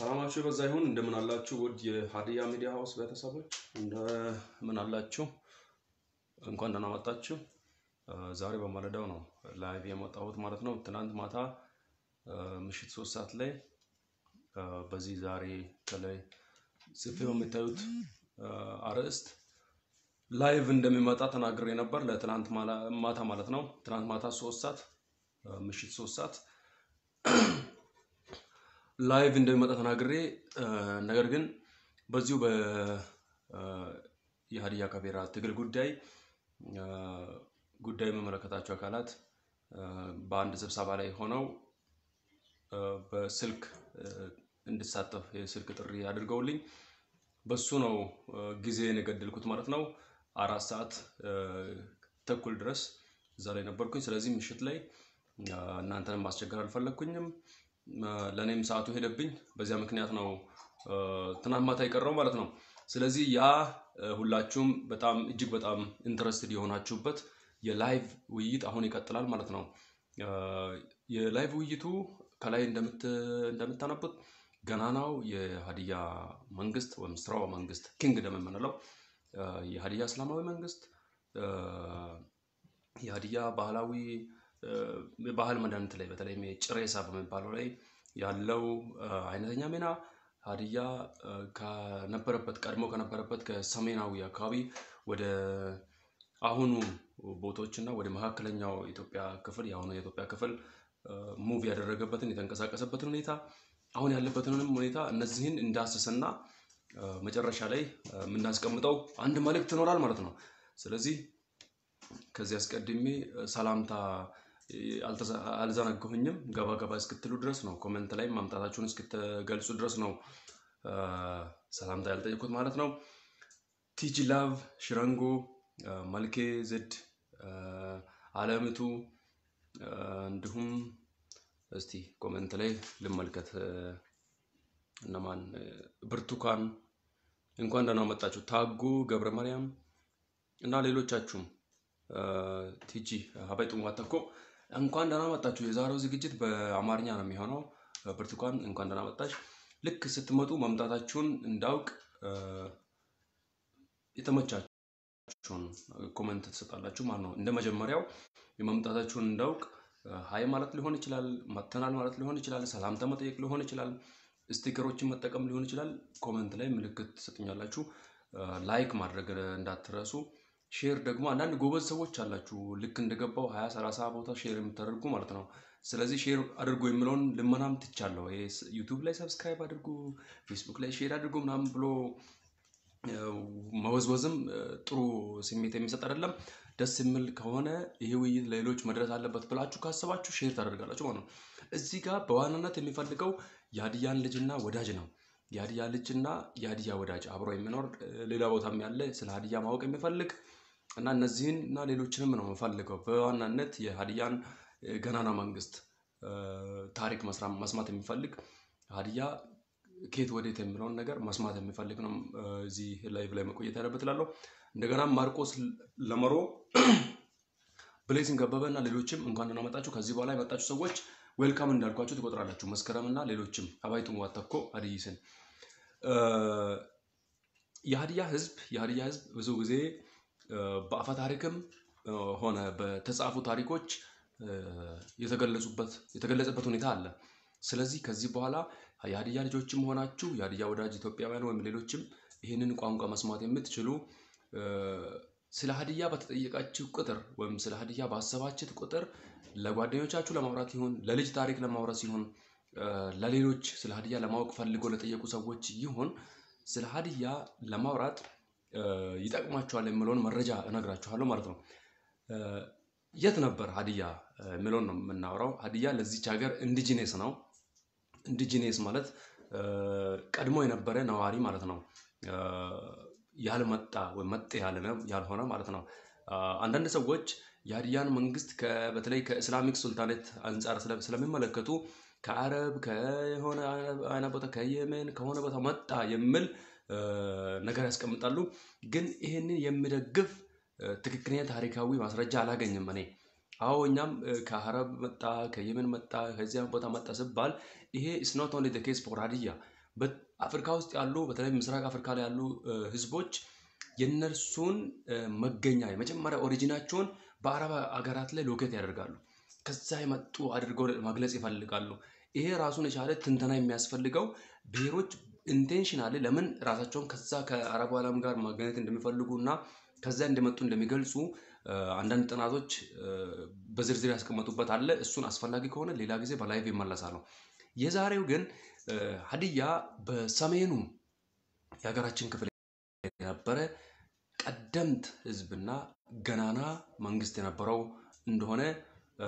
ሰላማችሁ የበዛ ይሁን። እንደምን አላችሁ? ውድ የሀዲያ ሚዲያ ሀውስ ቤተሰቦች እንደምን አላችሁ? እንኳን ደህና መጣችሁ። ዛሬ በማለዳው ነው ላይቭ የመጣሁት ማለት ነው። ትናንት ማታ ምሽት ሶስት ሰዓት ላይ በዚህ ዛሬ ከላይ ጽፌው የምታዩት አርዕስት ላይቭ እንደሚመጣ ተናግሬ ነበር። ለትናንት ማታ ማለት ነው። ትናንት ማታ ሶስት ሰዓት ምሽት ሶስት ሰዓት ላይቭ እንደሚመጣ ተናግሬ ነገር ግን በዚሁ የሀዲያ ከቤራ ትግል ጉዳይ ጉዳይ የሚመለከታቸው አካላት በአንድ ስብሰባ ላይ ሆነው በስልክ እንድሳተፍ የስልክ ጥሪ አድርገውልኝ በሱ ነው ጊዜን የገደልኩት ማለት ነው። አራት ሰዓት ተኩል ድረስ እዛ ላይ ነበርኩኝ። ስለዚህ ምሽት ላይ እናንተንም ማስቸገር አልፈለግኩኝም። ለእኔም ሰዓቱ ሄደብኝ። በዚያ ምክንያት ነው ትናንት ማታ የቀረው ማለት ነው። ስለዚህ ያ ሁላችሁም በጣም እጅግ በጣም ኢንትረስትድ የሆናችሁበት የላይቭ ውይይት አሁን ይቀጥላል ማለት ነው። የላይቭ ውይይቱ ከላይ እንደምታነቡት ገናናው የሀዲያ መንግስት ወይም ስራው መንግስት ኪንግደም የምንለው የሀዲያ እስላማዊ መንግስት የሀዲያ ባህላዊ የባህል መድኃኒት ላይ በተለይም ጭሬሳ በሚባለው ላይ ያለው አይነተኛ ሚና ሀዲያ ከነበረበት ቀድሞ ከነበረበት ከሰሜናዊ አካባቢ ወደ አሁኑ ቦታዎች እና ወደ መካከለኛው ኢትዮጵያ ክፍል የአሁኑ የኢትዮጵያ ክፍል ሙቭ ያደረገበትን የተንቀሳቀሰበትን ሁኔታ አሁን ያለበትንም ሁኔታ እነዚህን እንዳስስና መጨረሻ ላይ የምናስቀምጠው አንድ መልእክት ይኖራል ማለት ነው። ስለዚህ ከዚህ አስቀድሜ ሰላምታ አልዘነጋሁኝም። ገባ ገባ እስክትሉ ድረስ ነው፣ ኮመንት ላይ ማምጣታችሁን እስክትገልጹ ድረስ ነው ሰላምታ ያልጠየኩት ማለት ነው። ቲጂ ላቭ ሽረንጎ፣ መልኬ ዝድ፣ አለምቱ እንዲሁም እስቲ ኮመንት ላይ ልመልከት እነማን ብርቱካን እንኳን ደህና መጣችሁ፣ ታጉ ገብረ ማርያም እና ሌሎቻችሁም ቲጂ ሀባይ ጥሙዋተኮ እንኳን ደህና መጣችሁ። የዛሬው ዝግጅት በአማርኛ ነው የሚሆነው። ብርቱካን እንኳን ደህና መጣች። ልክ ስትመጡ መምጣታችሁን እንዳውቅ የተመቻችሁን ኮመንት ትሰጣላችሁ ማለት ነው። እንደ መጀመሪያው የመምጣታችሁን እንዳውቅ ሀይ ማለት ሊሆን ይችላል፣ መተናል ማለት ሊሆን ይችላል፣ ሰላምታ መጠየቅ ሊሆን ይችላል፣ ስቲከሮችን መጠቀም ሊሆን ይችላል። ኮመንት ላይ ምልክት ትሰጡኛላችሁ። ላይክ ማድረግ እንዳትረሱ። ሼር ደግሞ አንዳንድ ጎበዝ ሰዎች አላችሁ፣ ልክ እንደገባው ሀያ ሰላሳ ቦታ ሼር የምታደርጉ ማለት ነው። ስለዚህ ሼር አድርጎ የሚለውን ልመናም ትቻለሁ። ዩቱብ ላይ ሰብስክራይብ አድርጉ፣ ፌስቡክ ላይ ሼር አድርጉ ምናምን ብሎ መወዝወዝም ጥሩ ስሜት የሚሰጥ አይደለም። ደስ የሚል ከሆነ ይሄ ውይይት ለሌሎች መድረስ አለበት ብላችሁ ካሰባችሁ ሼር ታደርጋላችሁ ማለት ነው። እዚህ ጋር በዋናነት የሚፈልገው የሀዲያን ልጅና ወዳጅ ነው። የሀዲያ ልጅና የሀዲያ ወዳጅ አብሮ የሚኖር ሌላ ቦታም ያለ ስለ ሀዲያ ማወቅ የሚፈልግ እና እነዚህን እና ሌሎችንም ነው የምፈልገው። በዋናነት የሀዲያን ገናና መንግስት ታሪክ መስማት የሚፈልግ ሀዲያ ከየት ወዴት የሚለውን ነገር መስማት የሚፈልግ ነው እዚህ ላይቭ ላይ መቆየት ያለበት እላለሁ። እንደገና ማርቆስ ለመሮ፣ ብሌሲንግ ገበበ እና ሌሎችም እንኳን ደህና መጣችሁ። ከዚህ በኋላ የመጣችሁ ሰዎች ዌልካም እንዳልኳችሁ ትቆጥራላችሁ። መስከረም እና ሌሎችም አባይቱም ዋተኮ አድይስን የሀዲያ ህዝብ የሀዲያ ህዝብ ብዙ ጊዜ በአፈ ታሪክም ሆነ በተጻፉ ታሪኮች የተገለጸበት ሁኔታ አለ። ስለዚህ ከዚህ በኋላ የሀዲያ ልጆችም ሆናችሁ የሀዲያ ወዳጅ ኢትዮጵያውያን ወይም ሌሎችም ይህንን ቋንቋ መስማት የምትችሉ ስለ ሀዲያ በተጠየቃችሁ ቁጥር ወይም ስለ ሀዲያ ባሰባችት ቁጥር ለጓደኞቻችሁ ለማውራት ይሁን ለልጅ ታሪክ ለማውራት ሲሆን ለሌሎች ስለ ሀዲያ ለማወቅ ፈልጎ ለጠየቁ ሰዎች ይሁን ስለ ሀዲያ ለማውራት ይጠቅማችኋል የሚለውን መረጃ እነግራችኋለሁ ማለት ነው። የት ነበር ሀዲያ የሚለውን ነው የምናወራው። ሀዲያ ለዚች ሀገር ኢንዲጂኔስ ነው። ኢንዲጂኔስ ማለት ቀድሞ የነበረ ነዋሪ ማለት ነው። ያልመጣ ወይም መጤ ያልሆነ ማለት ነው። አንዳንድ ሰዎች የሀዲያን መንግስት በተለይ ከኢስላሚክ ሱልጣኔት አንጻር ስለሚመለከቱ ከአረብ ከሆነ አይነት ቦታ ከየመን ከሆነ ቦታ መጣ የሚል ነገር ያስቀምጣሉ። ግን ይህንን የሚደግፍ ትክክለኛ ታሪካዊ ማስረጃ አላገኝም እኔ። አዎ እኛም ከአረብ መጣ ከየመን መጣ ከዚያም ቦታ መጣ ስባል ይሄ ኢስ ኖት ኦንሊ ዘ ኬስ ፎር ሀዲያ በአፍሪካ ውስጥ ያሉ በተለይ ምስራቅ አፍሪካ ላይ ያሉ እ፣ ህዝቦች የእነርሱን እ፣ መገኛ የመጀመሪያ ኦሪጂናቸውን በአረብ ሀገራት ላይ ሎኬት ያደርጋሉ። ከዛ የመጡ አድርገው መግለጽ ይፈልጋሉ። ይሄ ራሱን የቻለ ትንተና የሚያስፈልገው ብሔሮች ኢንቴንሽናሊ ለምን ራሳቸውን ከዛ ከአረቡ ዓለም ጋር ማገናኘት እንደሚፈልጉ እና ከዛ እንደመጡ እንደሚገልጹ እ፣ አንዳንድ ጥናቶች እ፣ በዝርዝር ያስቀመጡበት አለ። እሱን አስፈላጊ ከሆነ ሌላ ጊዜ በላይቭ ይመለሳሉ። የዛሬው ግን እ፣ ሀዲያ በሰሜኑ የሀገራችን ክፍል የነበረ ቀደምት ህዝብና ገናና መንግስት የነበረው እንደሆነ እ፣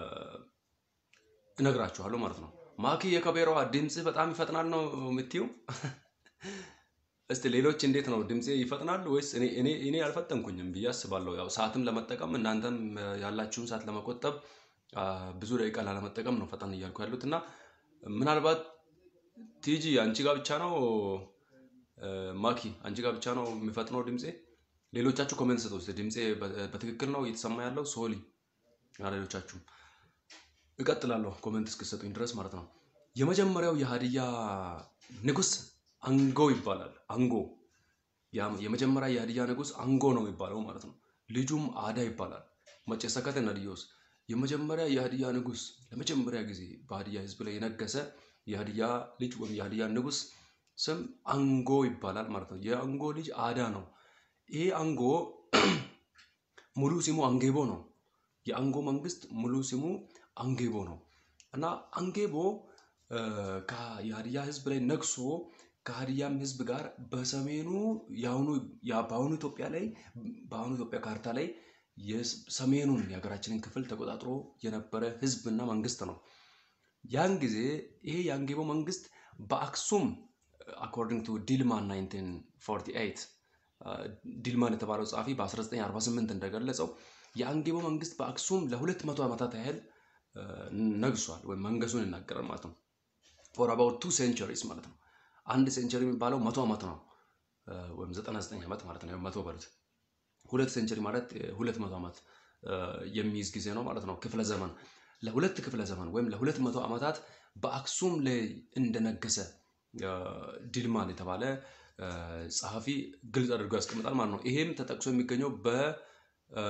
እነግራችኋለሁ ማለት ነው። ማኪ የከቤሯ ድምፅ በጣም ይፈጥናል ነው የምትዩ? እስቲ ሌሎች እንዴት ነው ድምፄ ይፈጥናል ወይስ እኔ እኔ እኔ አልፈጠንኩኝም ብዬ አስባለሁ። ያው ሰዓትም ለመጠቀም እናንተም እ፣ ያላችሁን ሰዓት ለመቆጠብ አ፣ ብዙ ደቂቃ ላለመጠቀም ነው ፈጠን እያልኩ ያሉት እና ምናልባት ቲጂ አንቺ ጋር ብቻ ነው እ፣ ማኪ አንቺ ጋር ብቻ ነው የሚፈጥነው ድምፄ? ሌሎቻችሁ ኮሜንት ስጡ እስቲ ድምፄ በ- በትክክል ነው እየተሰማ ያለው ሶሊ እና ሌሎቻችሁም እቀጥላለሁ ኮሜንት እስክሰጡኝ ድረስ ማለት ነው። የመጀመሪያው የሀዲያ ንጉስ አንጎ ይባላል። አንጎ ያ- የመጀመሪያ የሀዲያ ንጉስ አንጎ ነው የሚባለው ማለት ነው። ልጁም አዳ ይባላል። መጨሰከተ ነዲዮስ የመጀመሪያ የሀዲያ ንጉስ ለመጀመሪያ ጊዜ በሀዲያ ህዝብ ላይ የነገሰ የሀዲያ ልጅ ወይም የሀዲያ ንጉስ ስም አንጎ ይባላል ማለት ነው። የአንጎ ልጅ አዳ ነው። ይሄ አንጎ ሙሉ ስሙ አንጌቦ ነው። የአንጎ መንግስት ሙሉ ስሙ አንጌቦ ነው እና አንጌቦ እ፣ ከ- የሀዲያ ህዝብ ላይ ነግሶ ከሀዲያም ህዝብ ጋር በሰሜኑ የአሁኑ ያ- በአሁኑ ኢትዮጵያ ላይ በአሁኑ ኢትዮጵያ ካርታ ላይ የስ- ሰሜኑን የሀገራችንን ክፍል ተቆጣጥሮ የነበረ ህዝብና መንግስት ነው። ያን ጊዜ ይሄ የአንጌቦ መንግስት በአክሱም አኮርዲንግ ቱ ዲልማን 1948 አ፣ ዲልማን የተባለው ጸሐፊ በ1948 እንደገለጸው የአንጌቦ መንግስት በአክሱም ለ200 ዓመታት ያህል አ፣ ነግሷል ወይም መንገሱን ይናገራል ማለት ነው። ፎር አባውት ቱ ሴንቸሪስ ማለት ነው። አንድ ሴንቸሪ የሚባለው መቶ ዓመት ነው አ፣ ወይም 99 ዓመት ማለት ነው። መቶ በሉት ሁለት ሴንቸሪ ማለት ሁለት መቶ ዓመት አ፣ የሚይዝ ጊዜ ነው ማለት ነው። ክፍለ ዘመን ለሁለት ክፍለ ዘመን ወይም ለሁለት መቶ ዓመታት በአክሱም ላይ እንደነገሰ አ፣ ዲልማን የተባለ አ፣ ጸሐፊ ግልጽ አድርጎ ያስቀምጣል ማለት ነው። ይሄም ተጠቅሶ የሚገኘው በ አ፣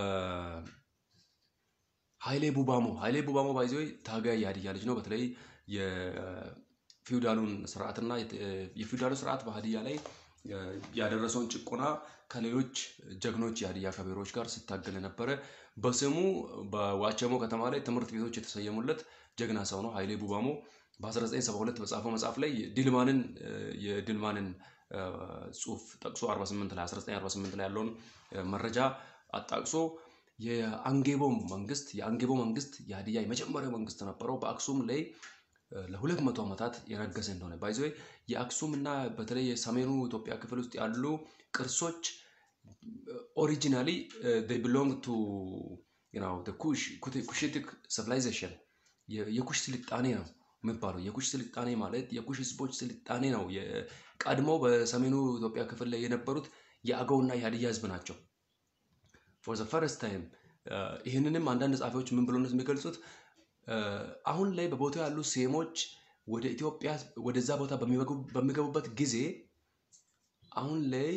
ኃይሌ ቡባሞ ኃይሌ ቡባሞ ባይዘው ታጋይ የሀዲያ ልጅ ነው። በተለይ የፊውዳሉን ስርዓትና የት- የፊውዳሉ ስርዓት በሀዲያ ላይ እ፣ ያደረሰውን ጭቆና ከሌሎች ጀግኖች የሀዲያ ከቤሮች ጋር ሲታገል የነበረ በስሙ በዋቸሞ ከተማ ላይ ትምህርት ቤቶች የተሰየሙለት ጀግና ሰው ነው። ኃይሌ ቡባሞ በ1972 በጻፈው መጽሐፍ ላይ ዲልማንን እ፣ የዲልማንን እ፣ ጽሑፍ ጠቅሶ 48 ላይ 1948 ላይ ያለውን እ፣ መረጃ አጣቅሶ የአንጌቦ መንግስት የአንጌቦ መንግስት የሀዲያ የመጀመሪያው መንግስት ነበረው በአክሱም ላይ እ፣ ለሁለት መቶ ዓመታት የነገሰ እንደሆነ ባይዘ የአክሱም እና በተለይ የሰሜኑ ኢትዮጵያ ክፍል ውስጥ ያሉ ቅርሶች ኦሪጂናሊ ቢሎንግ ቱ ኩሽ ኩሽቲክ ሲቪላይዜሽን የኩሽ ስልጣኔ ነው የሚባለው። የኩሽ ስልጣኔ ማለት የኩሽ ህዝቦች ስልጣኔ ነው። የ- ቀድሞ በሰሜኑ ኢትዮጵያ ክፍል ላይ የነበሩት የአገውና የሀዲያ ህዝብ ናቸው። ፎር ዘ ፈርስት ታይም ይህንንም አንዳንድ ጸሐፊዎች ምን ብሎ ነው የሚገልጹት? እ፣ አሁን ላይ በቦታው ያሉ ሴሞች ወደ ኢትዮጵያ ወደዛ ቦታ በሚገቡ- በሚገቡበት ጊዜ አሁን ላይ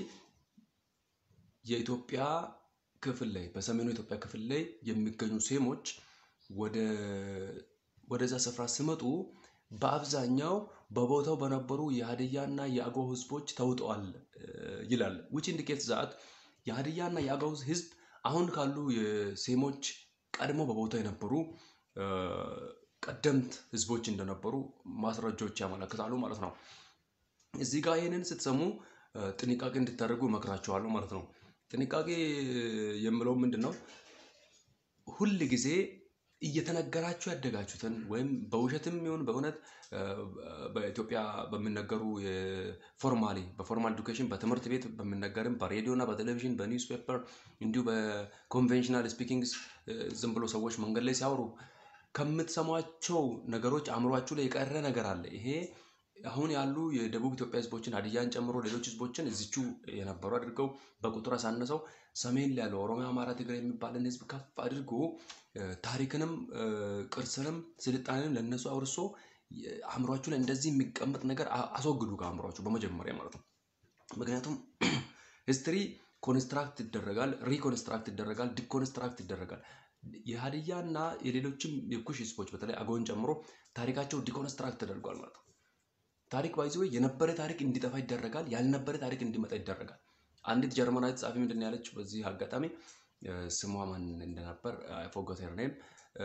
የኢትዮጵያ ክፍል ላይ በሰሜኑ ኢትዮጵያ ክፍል ላይ የሚገኙ ሴሞች ወደ ወደዛ ስፍራ ሲመጡ በአብዛኛው በቦታው በነበሩ የሀዲያና የአገው ህዝቦች ተውጠዋል እ፣ ይላል ዊች ኢንዲኬት ዛት የሀዲያና የአገው ህዝብ አሁን ካሉ የሴሞች ቀድሞ በቦታው የነበሩ እ፣ ቀደምት ህዝቦች እንደነበሩ ማስረጃዎች ያመለክታሉ ማለት ነው። እዚህ ጋር ይህንን ስትሰሙ እ፣ ጥንቃቄ እንድታደርጉ እመክራችኋለሁ ማለት ነው። ጥንቃቄ የምለው ምንድን ነው? ሁል ጊዜ እየተነገራችሁ ያደጋችሁትን ወይም በውሸትም ይሁን በእውነት እ፣ በኢትዮጵያ በሚነገሩ ፎርማሊ በፎርማል ኤዱኬሽን በትምህርት ቤት በሚነገርም በሬዲዮ እና በቴሌቪዥን በኒውስ ፔፐር እንዲሁ በኮንቬንሽናል ስፒኪንግስ ዝም ብሎ ሰዎች መንገድ ላይ ሲያወሩ ከምትሰሟቸው ነገሮች አእምሯችሁ ላይ የቀረ ነገር አለ። ይሄ አሁን ያሉ የደቡብ ኢትዮጵያ ህዝቦችን ሀዲያን ጨምሮ ሌሎች ህዝቦችን እዚቹ የነበሩ አድርገው በቁጥር አሳነሰው ሰሜን ላይ ያለው ኦሮሚያ፣ አማራ፣ ትግራይ የሚባልን ህዝብ ከፍ አድርጎ እ፣ ታሪክንም እ፣ ቅርስንም ስልጣኔንም ለእነሱ አውርሶ አእምሯችሁ ላይ እንደዚህ የሚቀመጥ ነገር አ- አስወግዱ ከአእምሯችሁ በመጀመሪያ ማለት ነው። ምክንያቱም ሂስትሪ ኮንስትራክት ይደረጋል፣ ሪኮንስትራክት ይደረጋል፣ ዲኮንስትራክት ይደረጋል። የሀዲያ እና የሌሎችም የኩሽ ህዝቦች በተለይ አገውን ጨምሮ ታሪካቸው ዲኮንስትራክት ተደርጓል ማለት ነው። ታሪክ ባይዘ የነበረ ታሪክ እንዲጠፋ ይደረጋል፣ ያልነበረ ታሪክ እንዲመጣ ይደረጋል። አንዲት ጀርመናዊት ጸሐፊ ምንድን ነው ያለችው? በዚህ አጋጣሚ እ፣ ስሟ ማን እንደነበር ፎገት ኔም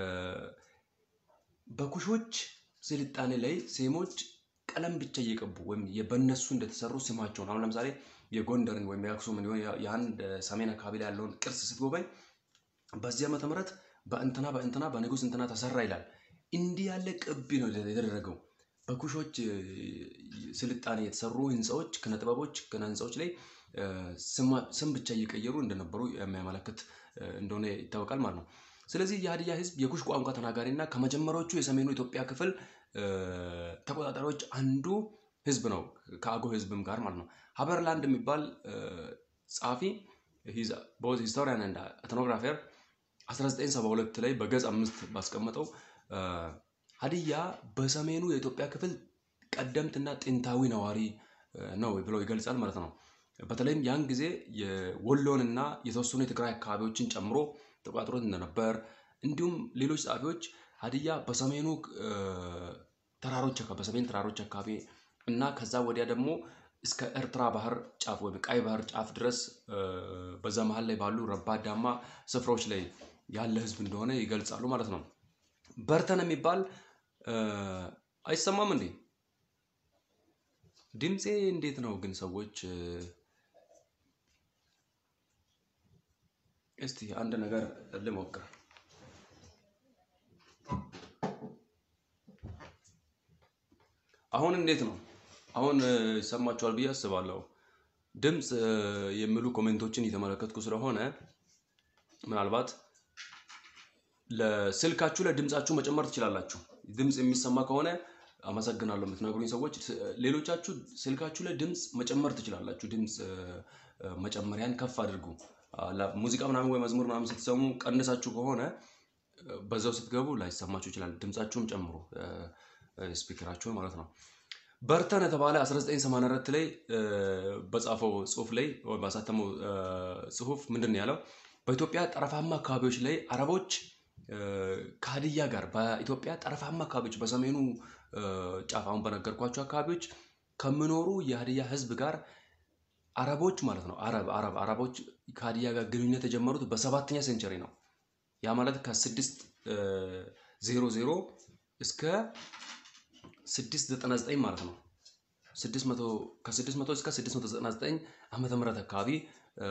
በኩሾች ስልጣኔ ላይ ሴሞች ቀለም ብቻ እየቀቡ ወይም የ- በእነሱ እንደተሰሩ ስማቸውን አሁን ለምሳሌ የጎንደርን ወይም የአክሱምን የሆነ የአንድ ሰሜን አካባቢ ላይ ያለውን ቅርስ ስትጎበኝ በዚህ ዓመተ ምህረት በእንትና በእንትና በንጉስ እንትና ተሰራ ይላል። እንዲህ ያለ ቅቢ ነው የተደረገው። በኩሾች እ፣ ስልጣኔ የተሰሩ ህንፃዎች፣ ክነጥበቦች፣ ክነ ህንፃዎች ላይ እ፣ ስማ- ስም ብቻ እየቀየሩ እንደነበሩ የሚያመለክት እ፣ እንደሆነ ይታወቃል ማለት ነው። ስለዚህ የሀዲያ ህዝብ የኩሽ ቋንቋ ተናጋሪ እና ከመጀመሪያዎቹ የሰሜኑ ኢትዮጵያ ክፍል እ፣ ተቆጣጣሪዎች አንዱ ህዝብ ነው ከአገው ህዝብም ጋር ማለት ነው። ሀበርላንድ የሚባል እ፣ ጸሐፊ ቦዝ ሂስቶሪያን እና ኤትኖግራፈር 1972 ላይ በገጽ አምስት ባስቀመጠው እ፣ ሀዲያ በሰሜኑ የኢትዮጵያ ክፍል ቀደምትና ጥንታዊ ነዋሪ እ፣ ነው ብሎ ይገልጻል ማለት ነው። በተለይም ያን ጊዜ የወሎንና የተወሰኑ የትግራይ አካባቢዎችን ጨምሮ ተቆጣጥሮት እንደነበር እንዲሁም ሌሎች ጸሐፊዎች ሀዲያ በሰሜኑ እ፣ ተራሮች አካባቢ በሰሜን ተራሮች አካባቢ እና ከዛ ወዲያ ደግሞ እስከ ኤርትራ ባህር ጫፍ ወይም ቀይ ባህር ጫፍ ድረስ እ፣ በዛ መሀል ላይ ባሉ ረባዳማ ስፍራዎች ላይ ያለ ህዝብ እንደሆነ ይገልጻሉ ማለት ነው። በርተን የሚባል እ፣ አይሰማም እንዴ? ድምፄ እንዴት ነው ግን ሰዎች? እ፣ እስቲ አንድ ነገር ልሞክር። አሁን እንዴት ነው? አሁን እ፣ ይሰማችኋል ብዬ አስባለሁ። ድምፅ እ፣ የሚሉ ኮሜንቶችን እየተመለከትኩ ስለሆነ ምናልባት ለስልካችሁ ላይ ድምጻችሁ መጨመር ትችላላችሁ። ድምፅ የሚሰማ ከሆነ አመሰግናለሁ የምትነግሩኝ ሰዎች። ስ- ሌሎቻችሁ ስልካችሁ ላይ ድምፅ መጨመር ትችላላችሁ። ድምፅ እ፣ እ፣ መጨመሪያን ከፍ አድርጉ። አ፣ ላ- ሙዚቃ ምናምን ወይ መዝሙር ምናምን ስትሰሙ ቀንሳችሁ ከሆነ እ፣ በዛው ስትገቡ ላይሰማችሁ ይችላል። ድምጻችሁም ጨምሩ፣ እ፣ እ፣ ስፒከራችሁን ማለት ነው። በርተን የተባለ 1984 ላይ እ፣ በጻፈው ጽሁፍ ላይ ወይ ባሳተመው እ፣ ጽሁፍ ምንድን ነው ያለው? በኢትዮጵያ ጠረፋማ አካባቢዎች ላይ አረቦች እ፣ ከሀዲያ ጋር በኢትዮጵያ ጠረፋማ አካባቢዎች በሰሜኑ እ፣ ጫፍ አሁን በነገርኳቸው አካባቢዎች ከሚኖሩ የሀዲያ ሕዝብ ጋር አረቦች ማለት ነው አረብ አረብ አረቦች ከሀዲያ ጋር ግንኙነት የጀመሩት በሰባተኛ ሴንቸሪ ነው። ያ ማለት ከስድስት ዜሮ ዜሮ እስከ ስድስት ዘጠና ዘጠኝ ማለት ነው። ስድስት መቶ ከስድስት መቶ እስከ ስድስት መቶ ዘጠና ዘጠኝ ዓመተ ምህረት አካባቢ እ፣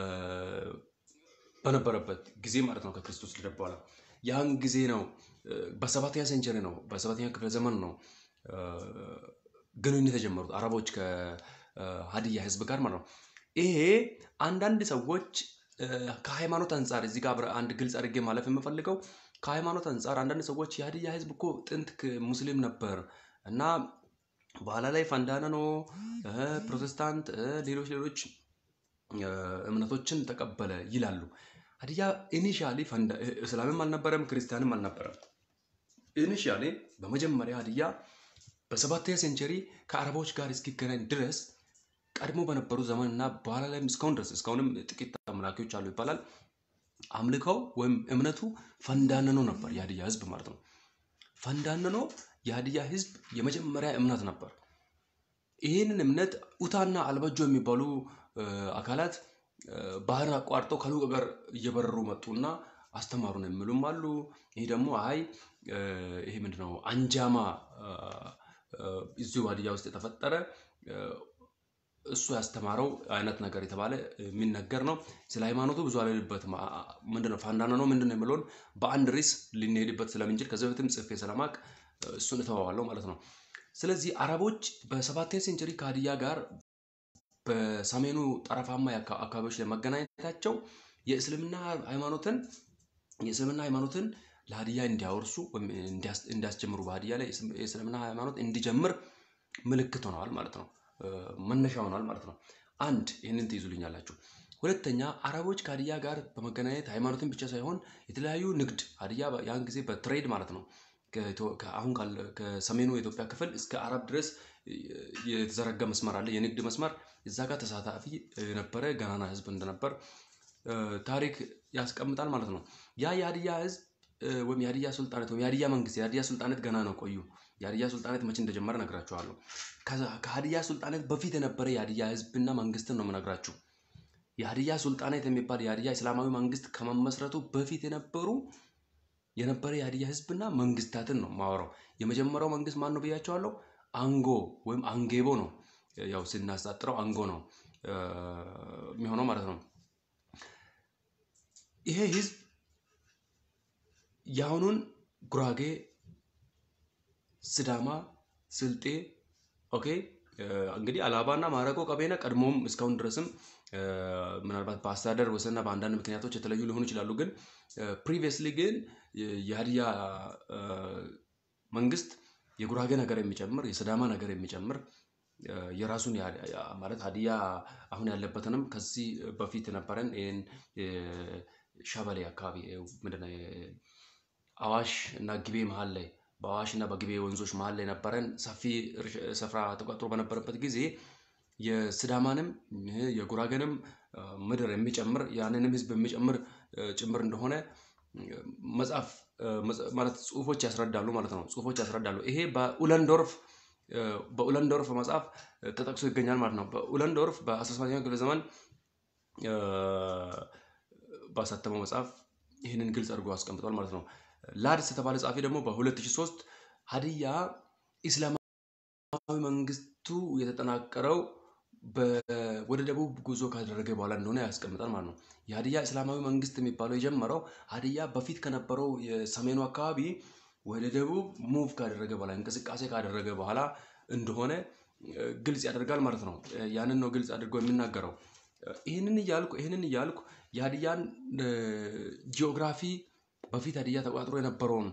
በነበረበት ጊዜ ማለት ነው ከክርስቶስ ልደት በኋላ ያን ጊዜ ነው እ፣ በሰባተኛ ሴንቸሪ ነው በሰባተኛ ክፍለ ዘመን ነው እ፣ ግንኙነት የጀመሩት አረቦች ከሀዲያ ህዝብ ጋር ማለት ነው። ይሄ አንዳንድ ሰዎች እ፣ ከሃይማኖት አንጻር እዚህ ጋር አብረ- አንድ ግልጽ አድርጌ ማለፍ የምፈልገው ከሃይማኖት አንጻር አንዳንድ ሰዎች የሀዲያ ህዝብ እኮ ጥንት ክ- ሙስሊም ነበር እና በኋላ ላይ ፈንዳነ ነው እ፣ ፕሮቴስታንት እ፣ ሌሎች ሌሎች እ፣ እምነቶችን ተቀበለ ይላሉ። ሀዲያ ኢኒሻሊ እስላምም አልነበረም ክርስቲያንም አልነበረም። ኢኒሻሊ በመጀመሪያ ሀዲያ በሰባተኛ ሴንቸሪ ከአረቦች ጋር እስኪገናኝ ድረስ ቀድሞ በነበሩ ዘመን እና በኋላ ላይም እስካሁን ድረስ እስካሁንም ጥቂት አምላኪዎች አሉ ይባላል። አምልከው ወይም እምነቱ ፈንዳነኖ ነበር የሀዲያ ህዝብ ማለት ነው። ፈንዳነኖ የሀዲያ ህዝብ የመጀመሪያ እምነት ነበር። ይህንን እምነት ኡታና አልበጆ የሚባሉ እ፣ አካላት እ፣ ባህርን አቋርጠው ከሉቅ ጋር እየበረሩ መጡና አስተማሩን የሚሉም አሉ። ይህ ደግሞ አይ እ፣ ይሄ ምንድነው አንጃማ እ፣ እ፣ እዚሁ ሀዲያ ውስጥ የተፈጠረ እ፣ እሱ ያስተማረው አይነት ነገር የተባለ የሚነገር ነው። ስለ ሃይማኖቱ ብዙ አልሄድበትም። አ- አ- ምንድነው ፋንዳና ነው ምንድነው የሚለውን በአንድ ርዕስ ልንሄድበት ስለምንችል ከዚህ በፊትም ጽፌ ስለማቅ እሱን እተዋዋለሁ ማለት ነው። ስለዚህ አረቦች በሰባተኛ ሴንቸሪ ከሀዲያ ጋር በሰሜኑ ጠረፋማ የአካ- አካባቢዎች ላይ መገናኘታቸው የእስልምና ሃይማኖትን የእስልምና ሃይማኖትን ለሀዲያ እንዲያወርሱ ወይም እንዲያስ- እንዲያስጀምሩ በሀዲያ ላይ የእስልም- የእስልምና ሃይማኖት እንዲጀምር ምልክት ሆነዋል ማለት ነው። እ፣ መነሻ ሆነዋል ማለት ነው። አንድ ይህንን ትይዙልኛላችሁ። ሁለተኛ አረቦች ከሀዲያ ጋር በመገናኘት ሃይማኖትን ብቻ ሳይሆን የተለያዩ ንግድ ሀዲያ በ- ያን ጊዜ በትሬድ ማለት ነው አሁን ከሰሜኑ የኢትዮጵያ ክፍል እስከ አረብ ድረስ የተዘረጋ መስመር አለ፣ የንግድ መስመር። እዛ ጋር ተሳታፊ የነበረ ገናና ህዝብ እንደነበር ታሪክ ያስቀምጣል ማለት ነው። ያ የሀዲያ ህዝብ ወይም የሀዲያ ሱልጣኔት ወይም የሀዲያ መንግስት የሀዲያ ሱልጣኔት ገና ነው ቆዩ። የሀዲያ ሱልጣኔት መቼ እንደጀመረ ነግራችኋለሁ። ከሀዲያ ሱልጣኔት በፊት የነበረ የሀዲያ ህዝብና መንግስትን ነው የምነግራችሁ። የሀዲያ ሱልጣኔት የሚባል የሀዲያ እስላማዊ መንግስት ከመመስረቱ በፊት የነበሩ የነበረ የሀዲያ ህዝብና መንግስታትን ነው ማወራው። የመጀመሪያው መንግስት ማን ነው ብያቸዋለሁ? አንጎ ወይም አንጌቦ ነው። ያው ስናሳጥረው አንጎ ነው የሚሆነው ማለት ነው። ይሄ ህዝብ የአሁኑን ጉራጌ፣ ስዳማ፣ ስልጤ ኦኬ እንግዲህ አላባና ማረቆ ቀቤና ቀድሞም እስካሁን ድረስም ምናልባት በአስተዳደር ወሰንና በአንዳንድ ምክንያቶች የተለዩ ሊሆኑ ይችላሉ። ግን ፕሪቪየስሊ ግን የሀዲያ መንግስት የጉራጌ ነገር የሚጨምር የስዳማ ነገር የሚጨምር የራሱን ማለት ሀዲያ አሁን ያለበትንም ከዚህ በፊት የነበረን ይህን ሸበሌ አካባቢ ምንድነው አዋሽ እና ግቤ መሀል ላይ በአዋሽ እና በግቤ ወንዞች መሀል ላይ ነበረን ሰፊ ስፍራ ተቆጥሮ በነበረበት ጊዜ የስዳማንም የጉራጌንም ምድር የሚጨምር ያንንም ህዝብ የሚጨምር ጭምር እንደሆነ መጽሐፍ ማለት ጽሁፎች ያስረዳሉ ማለት ነው። ጽሁፎች ያስረዳሉ። ይሄ በኡለንዶርፍ በኡለንዶርፍ መጽሐፍ ተጠቅሶ ይገኛል ማለት ነው። በኡለንዶርፍ በ18ኛው ክፍለ ዘመን ባሳተመው መጽሐፍ ይህንን ግልጽ አድርጎ አስቀምጧል ማለት ነው። ላድስ የተባለ ጸሐፊ ደግሞ በ2003 ሀዲያ ኢስላማዊ መንግስቱ የተጠናቀረው ወደ ደቡብ ጉዞ ካደረገ በኋላ እንደሆነ ያስቀምጣል ማለት ነው። የሀዲያ እስላማዊ መንግስት የሚባለው የጀመረው ሀዲያ በፊት ከነበረው የሰሜኑ አካባቢ ወደ ደቡብ ሙቭ ካደረገ በኋላ እንቅስቃሴ ካደረገ በኋላ እንደሆነ ግልጽ ያደርጋል ማለት ነው። ያንን ነው ግልጽ አድርጎ የሚናገረው። ይህንን እያልኩ ይህንን እያልኩ የሀዲያን ጂኦግራፊ በፊት ሀዲያ ተቋጥሮ የነበረውን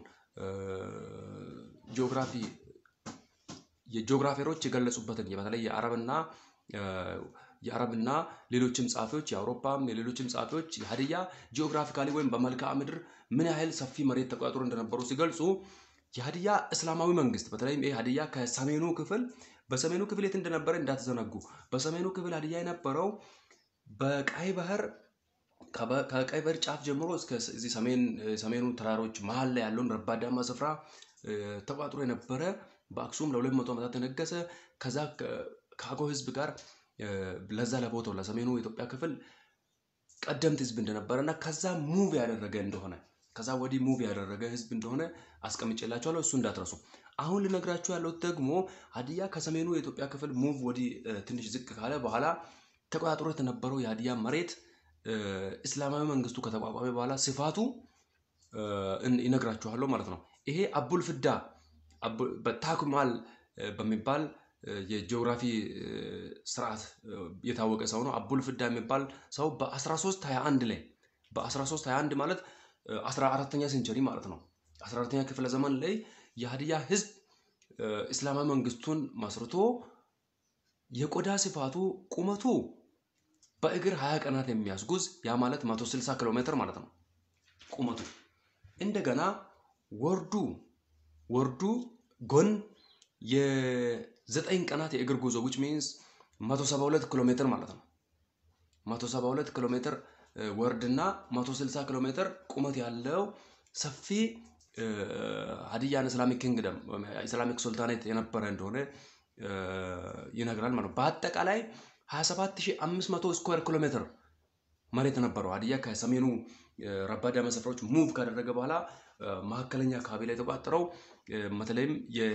ጂኦግራፊ የጂኦግራፊሮች የገለጹበትን በተለይ የአረብና የአረብና ሌሎችም ጸሐፊዎች የአውሮፓም የሌሎችም ጸሐፊዎች የሀዲያ ጂኦግራፊካሊ ወይም በመልክዓ ምድር ምን ያህል ሰፊ መሬት ተቋጥሮ እንደነበሩ ሲገልጹ የሀዲያ እስላማዊ መንግስት በተለይም ይህ ሀዲያ ከሰሜኑ ክፍል በሰሜኑ ክፍል የት እንደነበረ እንዳትዘነጉ። በሰሜኑ ክፍል ሀዲያ የነበረው በቀይ ባህር ከቀይ ባህር ጫፍ ጀምሮ እስከ እዚህ ሰሜኑ ተራሮች መሀል ላይ ያለውን ረባዳማ ስፍራ ተቋጥሮ የነበረ በአክሱም ለሁለት መቶ ዓመታት የነገሰ ከዛ ከአገው ህዝብ ጋር ለዛ ለቦታው ለሰሜኑ የኢትዮጵያ ክፍል ቀደምት ህዝብ እንደነበረ እና ከዛ ሙቭ ያደረገ እንደሆነ ከዛ ወዲህ ሙቭ ያደረገ ህዝብ እንደሆነ አስቀምጬላችኋለሁ። እሱ እንዳትረሱ። አሁን ልነግራችሁ ያለሁት ደግሞ ሀዲያ ከሰሜኑ የኢትዮጵያ ክፍል ሙቭ ወዲህ ትንሽ ዝቅ ካለ በኋላ ተቆጣጥሮ የተነበረው የሀዲያ መሬት እስላማዊ መንግስቱ ከተቋቋመ በኋላ ስፋቱ ይነግራችኋለሁ ማለት ነው። ይሄ አቡል ፍዳ በታክማል በሚባል የጂኦግራፊ ስርዓት የታወቀ ሰው ነው። አቡል ፍዳ የሚባል ሰው በ1321 ላይ በ1321 ማለት 14ተኛ ሴንቸሪ ማለት ነው። 14ተኛ ክፍለ ዘመን ላይ የሀዲያ ህዝብ እስላማዊ መንግስቱን መስርቶ የቆዳ ስፋቱ ቁመቱ በእግር 20 ቀናት የሚያስጉዝ ያ ማለት 160 ኪሎ ሜትር ማለት ነው ቁመቱ። እንደገና ወርዱ ወርዱ ጎን የዘጠኝ ቀናት የእግር ጉዞ ዊች ሚንስ 172 ኪሎ ሜትር ማለት ነው። 172 ኪሎ ሜትር ወርድና 160 ኪሎ ሜትር ቁመት ያለው ሰፊ ሀዲያን ኢስላሚክ ኪንግደም ኢስላሚክ ሱልጣኔት የነበረ እንደሆነ ይነግራል ማለት ነው። በአጠቃላይ 27500 ስኩዌር ኪሎ ሜትር መሬት ነበረው። ሀዲያ ከሰሜኑ ረባዳማ ስፍራዎች ሙቭ ካደረገ በኋላ መካከለኛ አካባቢ ላይ የተቋጠረው በተለይም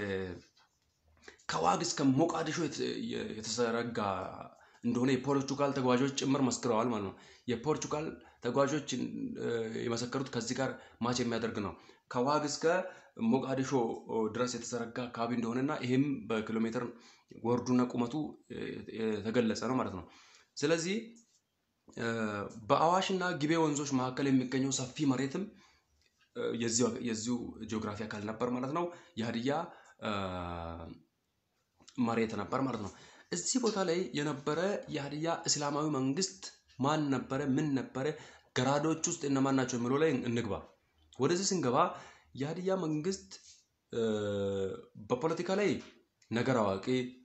ከዋግ እስከ ሞቃዲሾ የተዘረጋ እንደሆነ የፖርቹጋል ተጓዦች ጭምር መስክረዋል ማለት ነው። የፖርቹጋል ተጓዦች የመሰከሩት ከዚህ ጋር ማች የሚያደርግ ነው። ከዋግ እስከ ሞቃዲሾ ድረስ የተዘረጋ አካባቢ እንደሆነና ይህም በኪሎ ሜትር ወርዱና ቁመቱ የተገለጸ ነው ማለት ነው። ስለዚህ በአዋሽና ግቤ ወንዞች መካከል የሚገኘው ሰፊ መሬትም የዚሁ ጂኦግራፊ አካል ነበር ማለት ነው። የሀዲያ መሬት ነበር ማለት ነው። እዚህ ቦታ ላይ የነበረ የሀዲያ እስላማዊ መንግስት ማን ነበረ? ምን ነበረ? ገራዶች ውስጥ እነማን ናቸው የሚለው ላይ እንግባ። ወደዚህ ስንገባ የሀዲያ መንግስት በፖለቲካ ላይ ነገር አዋቂ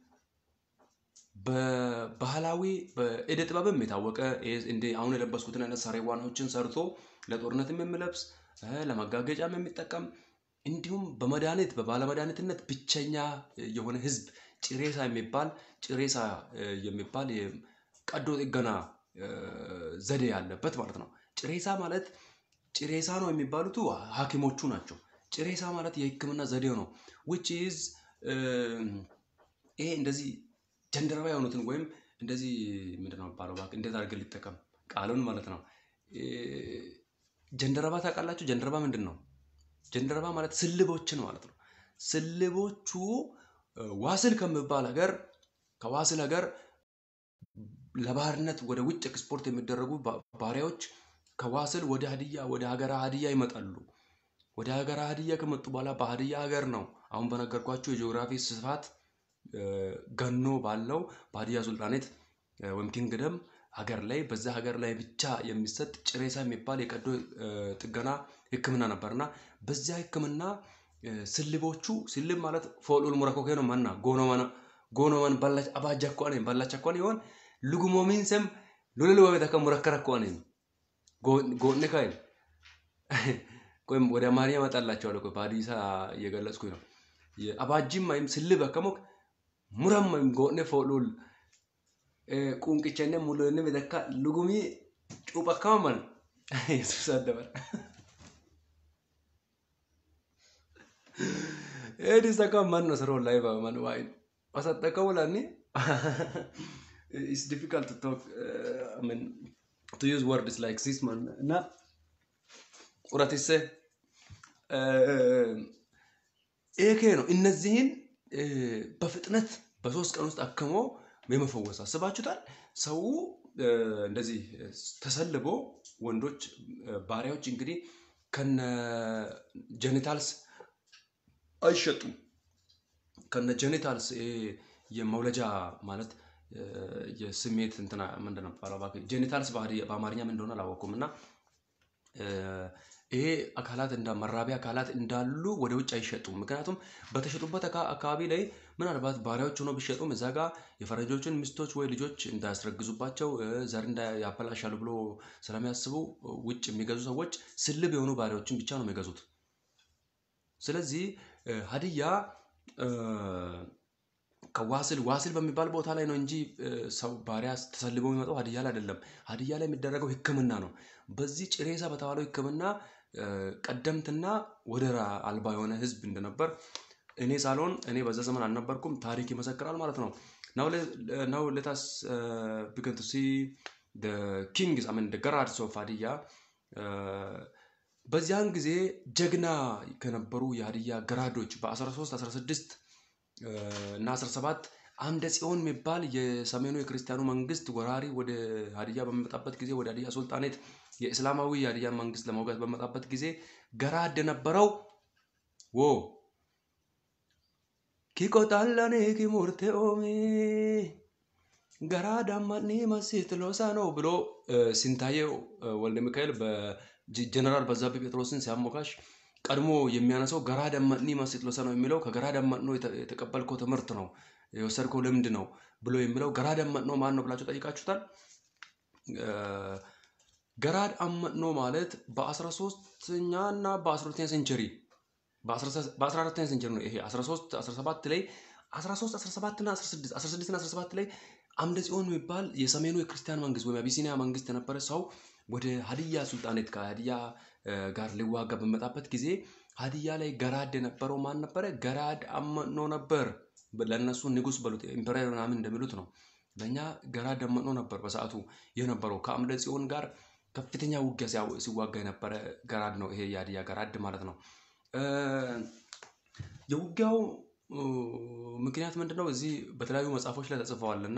በባህላዊ በእደ ጥበብም የታወቀ እንደ አሁን የለበስኩትን አይነት ሰሬዋናዎችን ሰርቶ ለጦርነትም የሚለብስ ለመጋገጫም የሚጠቀም እንዲሁም በመድኃኒት በባለመድኃኒትነት ብቸኛ የሆነ ህዝብ ጭሬሳ የሚባል ጭሬሳ የሚባል ቀዶ ጥገና ዘዴ ያለበት ማለት ነው። ጭሬሳ ማለት ጭሬሳ ነው የሚባሉት ሐኪሞቹ ናቸው። ጭሬሳ ማለት የህክምና ዘዴው ነው። ዊች ኢዝ ይሄ እንደዚህ ጀንደረባ የሆኑትን ወይም እንደዚህ ምንድን ነው የሚባለው? እባክህ እንዴት አድርገን ሊጠቀም ቃሉን ማለት ነው። ጀንደረባ ታውቃላችሁ? ጀንደረባ ምንድን ነው? ጀንደረባ ማለት ስልቦችን ማለት ነው። ስልቦቹ ዋስል ከሚባል ሀገር ከዋስል ሀገር ለባህርነት ወደ ውጭ ኤክስፖርት የሚደረጉ ባሪያዎች ከዋስል ወደ ሀዲያ ወደ ሀገረ ሀዲያ ይመጣሉ። ወደ ሀገረ ሀዲያ ከመጡ በኋላ በሀዲያ ሀገር ነው አሁን በነገርኳችሁ የጂኦግራፊ ስፋት ገኖ ባለው በሀዲያ ሱልጣኔት ወይም ኪንግደም ሀገር ላይ በዛ ሀገር ላይ ብቻ የሚሰጥ ጭሬሳ የሚባል የቀዶ ጥገና ህክምና ነበርና በዚያ ህክምና ስልቦቹ ስልብ ማለት ፎሉል ሙረኮኬ ነው መና ጎኖመን ባላች አባጃ ኮኔ ባላቻ ኮኔ ይሆን ልጉሞሚን ሰም ሉልል ወቤታ ከሙረከረ ኮኔ ጎኔ ካይል ቆይም ወደ አማርኛ እመጣላቸዋለሁ። ቆይ በሀዲሳ እየገለጽኩኝ ነው። አባጂም ወይም ስልብ አከሞክ ሙረም ወይም ጎኔ ፎሉል ቁንቅቸነ ሙሉን ቤተካ ልጉሚ ጩብ አካማመን የሱስ አደበር ኤዲስ አካ ማን ነው ስራው ላይ ማን ዋይ አሰጠቀው ላኒ ኢትስ ዲፊካልት ቱ ቶክ አይ ሚን ቱ ዩዝ ወርድስ ላይክ ዚስ ማን እና ቁረቲሴ ኤኬ ነው። እነዚህን በፍጥነት በሶስት ቀን ውስጥ አክሞ የመፈወስ አስባችሁታል። ሰው እንደዚህ ተሰልቦ ወንዶች ባሪያዎች እንግዲህ ከነ ጀኒታልስ አይሸጡም። ከነ ጀኒታልስ የመውለጃ ማለት የስሜት እንትና ምንድን ነው የሚባለው? ጀኒታልስ በአማርኛ ምን እንደሆነ አላወኩም እና ይሄ አካላት እንዳ መራቢያ አካላት እንዳሉ ወደ ውጭ አይሸጡም። ምክንያቱም በተሸጡበት አካባቢ ላይ ምናልባት ባሪያዎች ሆኖ ቢሸጡም እዛ ጋር የፈረንጆችን ሚስቶች ወይ ልጆች እንዳያስረግዙባቸው ዘር ያበላሻሉ ብሎ ስለሚያስቡ ውጭ የሚገዙ ሰዎች ስልብ የሆኑ ባሪያዎችን ብቻ ነው የሚገዙት። ስለዚህ ሀዲያ ከዋስል ዋስል በሚባል ቦታ ላይ ነው እንጂ ሰው ባሪያ ተሰልበው የሚመጣው ሀዲያ ላይ አይደለም። ሀዲያ ላይ የሚደረገው ሕክምና ነው። በዚህ ጭሬሳ በተባለው ሕክምና ቀደምትና ወደር አልባ የሆነ ህዝብ እንደነበር እኔ ሳልሆን እኔ በዛ ዘመን አልነበርኩም፣ ታሪክ ይመሰክራል ማለት ነው። ናው ሌታስ ቢገን ቱ ሲ ኪንግስ አሜን ገራድስ ኦፍ ሀዲያ በዚያን ጊዜ ጀግና ከነበሩ የሀዲያ ገራዶች በ13 16 እና 17 አምደ ጽዮን የሚባል የሰሜኑ የክርስቲያኑ መንግስት ወራሪ ወደ ሀዲያ በሚመጣበት ጊዜ ወደ ሀዲያ ሱልጣኔት የእስላማዊ የሀዲያ መንግስት ለመውጋት በመጣበት ጊዜ ገራድ የነበረው wo ኪቆጣለኔ ኪሙርቴ ኦሜ ገራ ዳማኒ መሲት ሎሳ ነው ብሎ ሲንታየው ወልደ ሚካኤል በጀነራል በዛብህ ጴጥሮስን ሲያሞካሽ ቀድሞ የሚያነሳው ገራ ደመኒ መሲት ሎሳ ነው የሚለው ከገራ ደመኖ የተቀበልከው ትምህርት ነው የወሰድከው ልምድ ነው ብሎ የሚለው ገራ ደመኖ ማን ነው ብላችሁ ጠይቃችሁታል። ገራድ አመኖ ማለት በ13ኛ እና በ12ኛ ሴንቸሪ በ14ኛ ሴንቸሪ ነው ይሄ 13 17 ላይ 13 17 እና 16 16 እና 17 ላይ አምደ ጽዮን የሚባል የሰሜኑ የክርስቲያን መንግስት ወይም አቢሲኒያ መንግስት የነበረ ሰው ወደ ሀዲያ ሱልጣኔት ከሀዲያ ጋር ሊዋጋ በመጣበት ጊዜ ሀዲያ ላይ ገራድ የነበረው ማን ነበረ? ገራድ አመኖ ነበር። ለእነሱ ንጉስ በሉት ኢምፐረር ምናምን እንደሚሉት ነው። ለእኛ ገራድ አመኖ ነበር በሰዓቱ የነበረው ከአምደ ጽዮን ጋር ከፍተኛ ውጊያ ሲዋጋ የነበረ ገራድ ነው። ይሄ የሀዲያ ገራድ ማለት ነው። የውጊያው ምክንያት ምንድን ነው? እዚህ በተለያዩ መጽሐፎች ላይ ተጽፈዋል እና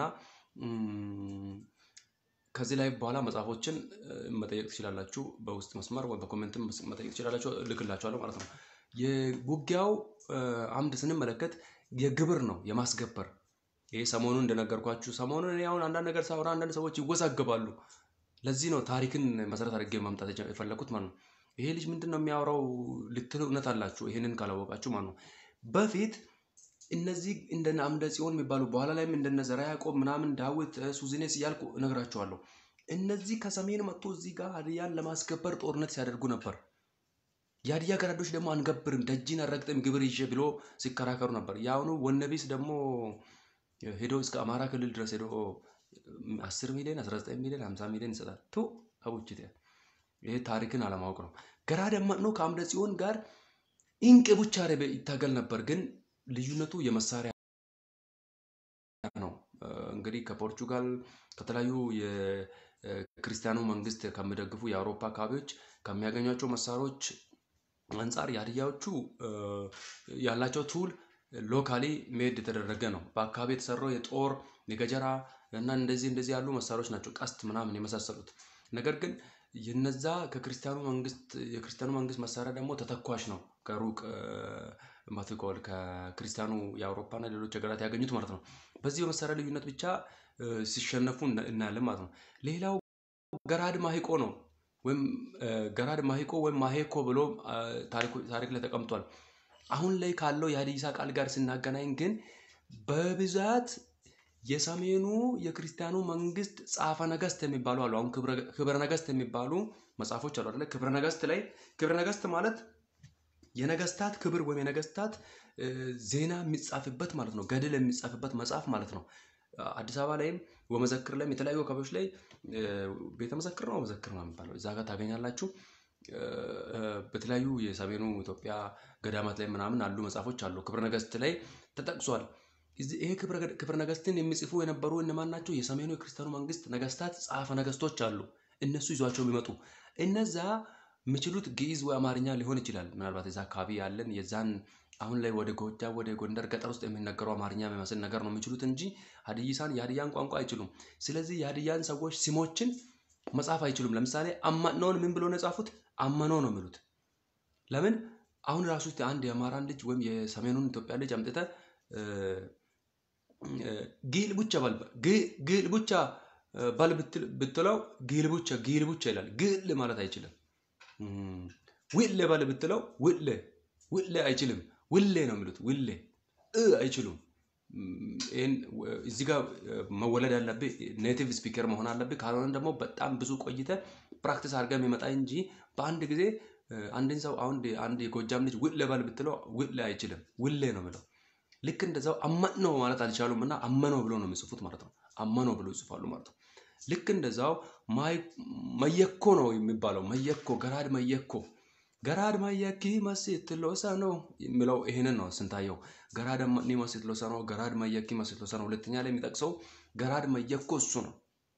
ከዚህ ላይ በኋላ መጽሐፎችን መጠየቅ ትችላላችሁ። በውስጥ መስመር ወይ በኮሜንትም መጠየቅ ትችላላችሁ፣ እልክላችኋለሁ ማለት ነው። የውጊያው አምድ ስንመለከት የግብር ነው የማስገበር ይሄ ሰሞኑን እንደነገርኳችሁ ሰሞኑን እኔ አሁን አንዳንድ ነገር ሳወራ አንዳንድ ሰዎች ይወዛገባሉ። ለዚህ ነው ታሪክን መሰረት አድርጌ ማምጣት የፈለኩት ማለት ነው። ይሄ ልጅ ምንድን ነው የሚያወራው ልትሉ እውነት አላችሁ፣ ይሄንን ካላወቃችሁ ማለት ነው። በፊት እነዚህ እንደነ አምደ ጽዮን የሚባሉ በኋላ ላይም እንደነ ዘርዓ ያዕቆብ ምናምን ዳዊት ሱዝኔስ እያልኩ እነግራችኋለሁ። እነዚህ ከሰሜን መጥቶ እዚህ ጋር ሀዲያን ለማስከበር ጦርነት ሲያደርጉ ነበር። የሀዲያ ገራዶች ደግሞ አንገብርም፣ ደጅን አረግጥም፣ ግብር ይዤ ብሎ ሲከራከሩ ነበር። የአሁኑ ወነቢስ ደግሞ ሄዶ እስከ አማራ ክልል ድረስ ሄዶ አስር ሚሊዮን አስራ ዘጠኝ ሚሊዮን ሀምሳ ሚሊዮን ይሰጣል። ቱ አቡችት ይሄ ታሪክን አለማወቅ ነው። ገራድ ነው ከአምደ ጽዮን ጋር ኢንቅ ቡቻ ይታገል ነበር። ግን ልዩነቱ የመሳሪያ ነው። እንግዲህ ከፖርቹጋል ከተለያዩ የክርስቲያኑ መንግስት ከሚደግፉ የአውሮፓ አካባቢዎች ከሚያገኟቸው መሳሪያዎች አንጻር የሀዲያዎቹ ያላቸው ቱል ሎካሊ ሜድ የተደረገ ነው። በአካባቢ የተሰራው የጦር የገጀራ እና እንደዚህ እንደዚህ ያሉ መሳሪያዎች ናቸው፣ ቀስት ምናምን የመሳሰሉት። ነገር ግን የነዛ ከክርስቲያኑ መንግስት የክርስቲያኑ መንግስት መሳሪያ ደግሞ ተተኳሽ ነው። ከሩቅ ማትቆል ከክርስቲያኑ የአውሮፓና ሌሎች ሀገራት ያገኙት ማለት ነው። በዚህ በመሳሪያ ልዩነት ብቻ ሲሸነፉ እናያለን ማለት ነው። ሌላው ገራድ ማሂቆ ነው ወይም ገራድ ማሂቆ ወይም ማሄኮ ብሎ ታሪክ ላይ ተቀምጧል። አሁን ላይ ካለው የሀዲሳ ቃል ጋር ስናገናኝ ግን በብዛት የሰሜኑ የክርስቲያኑ መንግስት ጸሐፈ ነገስት የሚባሉ አሉ። አሁን ክብረ ነገስት የሚባሉ መጽሐፎች አሉ አይደለ? ክብረ ነገስት ላይ ክብረ ነገስት ማለት የነገስታት ክብር ወይም የነገስታት ዜና የሚጻፍበት ማለት ነው። ገድል የሚጻፍበት መጽሐፍ ማለት ነው። አዲስ አበባ ላይም ወመዘክር ላይም የተለያዩ አካባቢዎች ላይ ቤተ መዘክር ነው መዘክር ነው የሚባለው እዛ ጋር ታገኛላችሁ። በተለያዩ የሰሜኑ ኢትዮጵያ ገዳማት ላይ ምናምን አሉ መጽሐፎች አሉ። ክብረ ነገስት ላይ ተጠቅሷል። ይሄ ክብረ ነገስትን የሚጽፉ የነበሩ እነማን ናቸው? የሰሜኑ የክርስቲያኑ መንግስት ነገስታት ጸሐፈ ነገስቶች አሉ። እነሱ ይዟቸው የሚመጡ እነዛ የሚችሉት ግዕዝ ወይ አማርኛ ሊሆን ይችላል። ምናልባት የዛ አካባቢ ያለን የዛን አሁን ላይ ወደ ጎጃም ወደ ጎንደር ገጠር ውስጥ የሚነገረው አማርኛ የሚመስል ነገር ነው የሚችሉት እንጂ ሀዲይሳን የሀዲያን ቋንቋ አይችሉም። ስለዚህ የሀዲያን ሰዎች ስሞችን መጻፍ አይችሉም። ለምሳሌ አማነውን ምን ብሎ ነው የጻፉት? አመኖ ነው የሚሉት። ለምን አሁን ራሱ አንድ የአማራን ልጅ ወይም የሰሜኑን ኢትዮጵያ ልጅ አምጥተ ጊል ቡቻ በል ጊል ቡቻ በል ብትለው ጊል ቡቻ ጊል ቡቻ ይላል። ግል ማለት አይችልም። ውሌ በል ብትለው ውሌ ውሌ አይችልም። ውሌ ነው የሚሉት። ውሌ እ አይችሉም። ይህን እዚህ ጋር መወለድ ያለብህ ኔቲቭ ስፒከር መሆን አለብህ። ካልሆነ ደግሞ በጣም ብዙ ቆይተ ፕራክቲስ አድርገህ የሚመጣ እንጂ በአንድ ጊዜ አንድን ሰው አሁን አንድ የጎጃም ልጅ ውሌ በል ብትለው ውሌ አይችልም። ውሌ ነው የሚለው። ልክ እንደዛው አመነው ማለት አልቻሉም እና አመነው ብሎ ነው የሚጽፉት ማለት ነው። አመነው ብሎ ይጽፋሉ ማለት ነው። ልክ እንደዛው መየኮ ነው የሚባለው። መየኮ ገራድ መየኮ ገራድ መየኪ መሲት ሎሰ ነው የሚለው ይሄንን ነው ስንታየው። ገራድ መኒ መሲት ሎሰ ነው፣ ገራድ መየኪ መሲት ሎሰ ነው። ሁለተኛ ላይ የሚጠቅሰው ገራድ መየኮ እሱ ነው።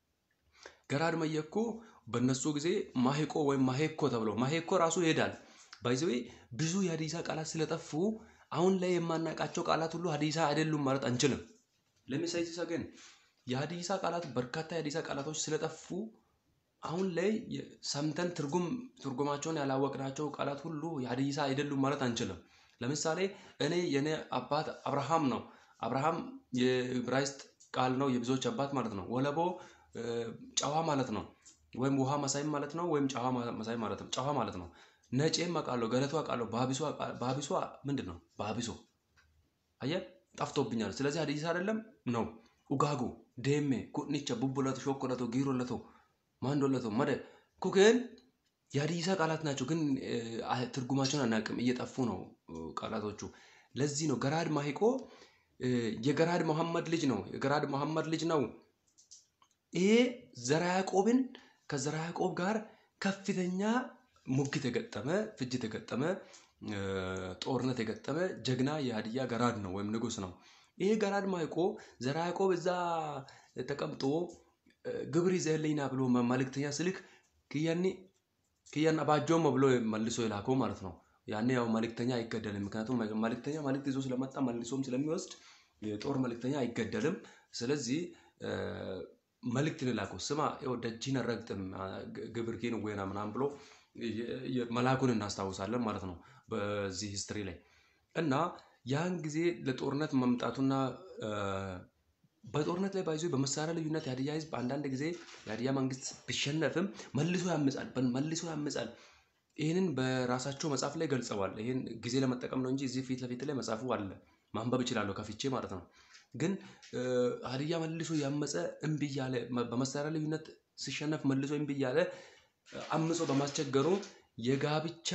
ገራድ መየኮ በእነሱ ጊዜ ማሄቆ ወይም ማሄኮ ተብሎ ማሄኮ ራሱ ይሄዳል። ባይዘዌ ብዙ የሀዲሳ ቃላት ስለጠፉ አሁን ላይ የማናውቃቸው ቃላት ሁሉ ሀዲሳ አይደሉም ማለት አንችልም። ለሚሳይሳ ግን የሀዲሳ ቃላት በርካታ የሀዲሳ ቃላቶች ስለጠፉ አሁን ላይ ሰምተን ትርጉም ትርጉማቸውን ያላወቅናቸው ቃላት ሁሉ የሀዲሳ አይደሉም ማለት አንችልም። ለምሳሌ እኔ የኔ አባት አብርሃም ነው። አብርሃም የዕብራይስጥ ቃል ነው፣ የብዙዎች አባት ማለት ነው። ወለቦ ጨዋ ማለት ነው፣ ወይም ውሃ መሳይ ማለት ነው፣ ወይም ጨዋ መሳይ ማለት ነው። ጨዋ ማለት ነው። ነጬም አውቃለሁ፣ ገለቱ አውቃለሁ፣ ባቢሶ ምንድን ነው? ባቢሶ አየህ፣ ጠፍቶብኛል። ስለዚህ ሀዲሳ አይደለም ነው። ኡጋጉ ዴሜ ኩኒቻ ቡቡለቶ ሾኮለቶ ጊሮለቶ ማንዶለቶ መደ ኩክን የሀዲሳ ቃላት ናቸው፣ ግን ትርጉማቸውን አናውቅም። እየጠፉ ነው ቃላቶቹ። ለዚህ ነው ገራድ ማሂቆ የገራድ መሐመድ ልጅ ነው። የገራድ መሐመድ ልጅ ነው። ይሄ ዘራ ያዕቆብን ከዘራ ያዕቆብ ጋር ከፍተኛ ሙግት የገጠመ ፍጅት የገጠመ ጦርነት የገጠመ ጀግና የሀዲያ ገራድ ነው ወይም ንጉስ ነው። ይሄ ገራድ ማይቆ ዘራ ያዕቆብ እዛ ተቀምጦ ግብር ይዘህልኝና ብሎ መልእክተኛ ስልክ ክያኒ ክያን አባጆሞ ብሎ መልሶ የላከው ማለት ነው። ያኔ ያው መልእክተኛ አይገደልም። ምክንያቱም መልእክተኛ መልእክት ይዞ ስለመጣ መልሶም ስለሚወስድ የጦር መልእክተኛ አይገደልም። ስለዚህ መልእክትን የላከው ስማ ደጅን ረግጥም ግብር ኬን ወይና ምናምን ብሎ መላኩን እናስታውሳለን ማለት ነው በዚህ ሂስትሪ ላይ እና ያን ጊዜ ለጦርነት መምጣቱና በጦርነት ላይ ባይዞ በመሳሪያ ልዩነት የሀዲያ ህዝብ አንዳንድ ጊዜ የሀዲያ መንግስት ቢሸነፍም መልሶ ያምጻል መልሶ ያምጻል። ይህንን በራሳቸው መጽሐፍ ላይ ገልጸዋል። ይህን ጊዜ ለመጠቀም ነው እንጂ እዚህ ፊት ለፊት ላይ መጽሐፉ አለ፣ ማንበብ እችላለሁ ከፍቼ ማለት ነው። ግን ሀዲያ መልሶ ያመፀ እምቢ እያለ በመሳሪያ ልዩነት ሲሸነፍ መልሶ እምቢ እያለ አምጾ በማስቸገሩ የጋብቻ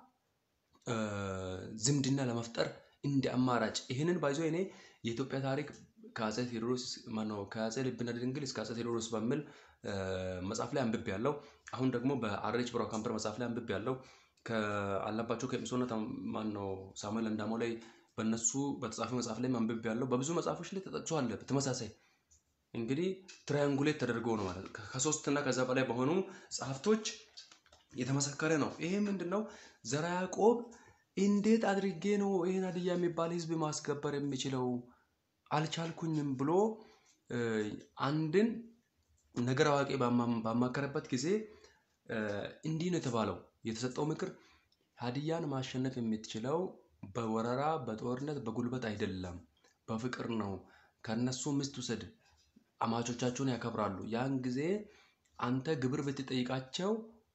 ዝምድና ለመፍጠር እንደ አማራጭ ይህንን ባይዞ እኔ የኢትዮጵያ ታሪክ ከአፄ ቴዎድሮስ ማነው ከአፄ ልብነ ድንግል እስከ አፄ ቴዎድሮስ በሚል መጽሐፍ ላይ አንብቤ ያለው አሁን ደግሞ በአሬች ብራው ካምፐር መጽሐፍ ላይ አንብቤ ያለው ከአለባቸው ከኤጲሶነት ማነው ሳሙኤል እንዳሞ ላይ በእነሱ በተጻፈ መጽሐፍ ላይ አንብቤ ያለው በብዙ መጽሐፎች ላይ ተጠቅሷል። ተመሳሳይ እንግዲህ ትራያንጉሌት ተደርጎ ነው ማለት ከሶስት እና ከዛ በላይ በሆኑ ጸሐፍቶች የተመሰከረ ነው። ይሄ ምንድን ነው? ዘርዓ ያዕቆብ እንዴት አድርጌ ነው ይህን ሀዲያ የሚባል ህዝብ ማስከበር የሚችለው አልቻልኩኝም ብሎ አንድን ነገር አዋቂ ባማከረበት ጊዜ እንዲህ ነው የተባለው። የተሰጠው ምክር ሀዲያን ማሸነፍ የምትችለው በወረራ በጦርነት በጉልበት አይደለም፣ በፍቅር ነው። ከነሱ ሚስት ውሰድ፣ አማቾቻቸውን ያከብራሉ። ያን ጊዜ አንተ ግብር ብትጠይቃቸው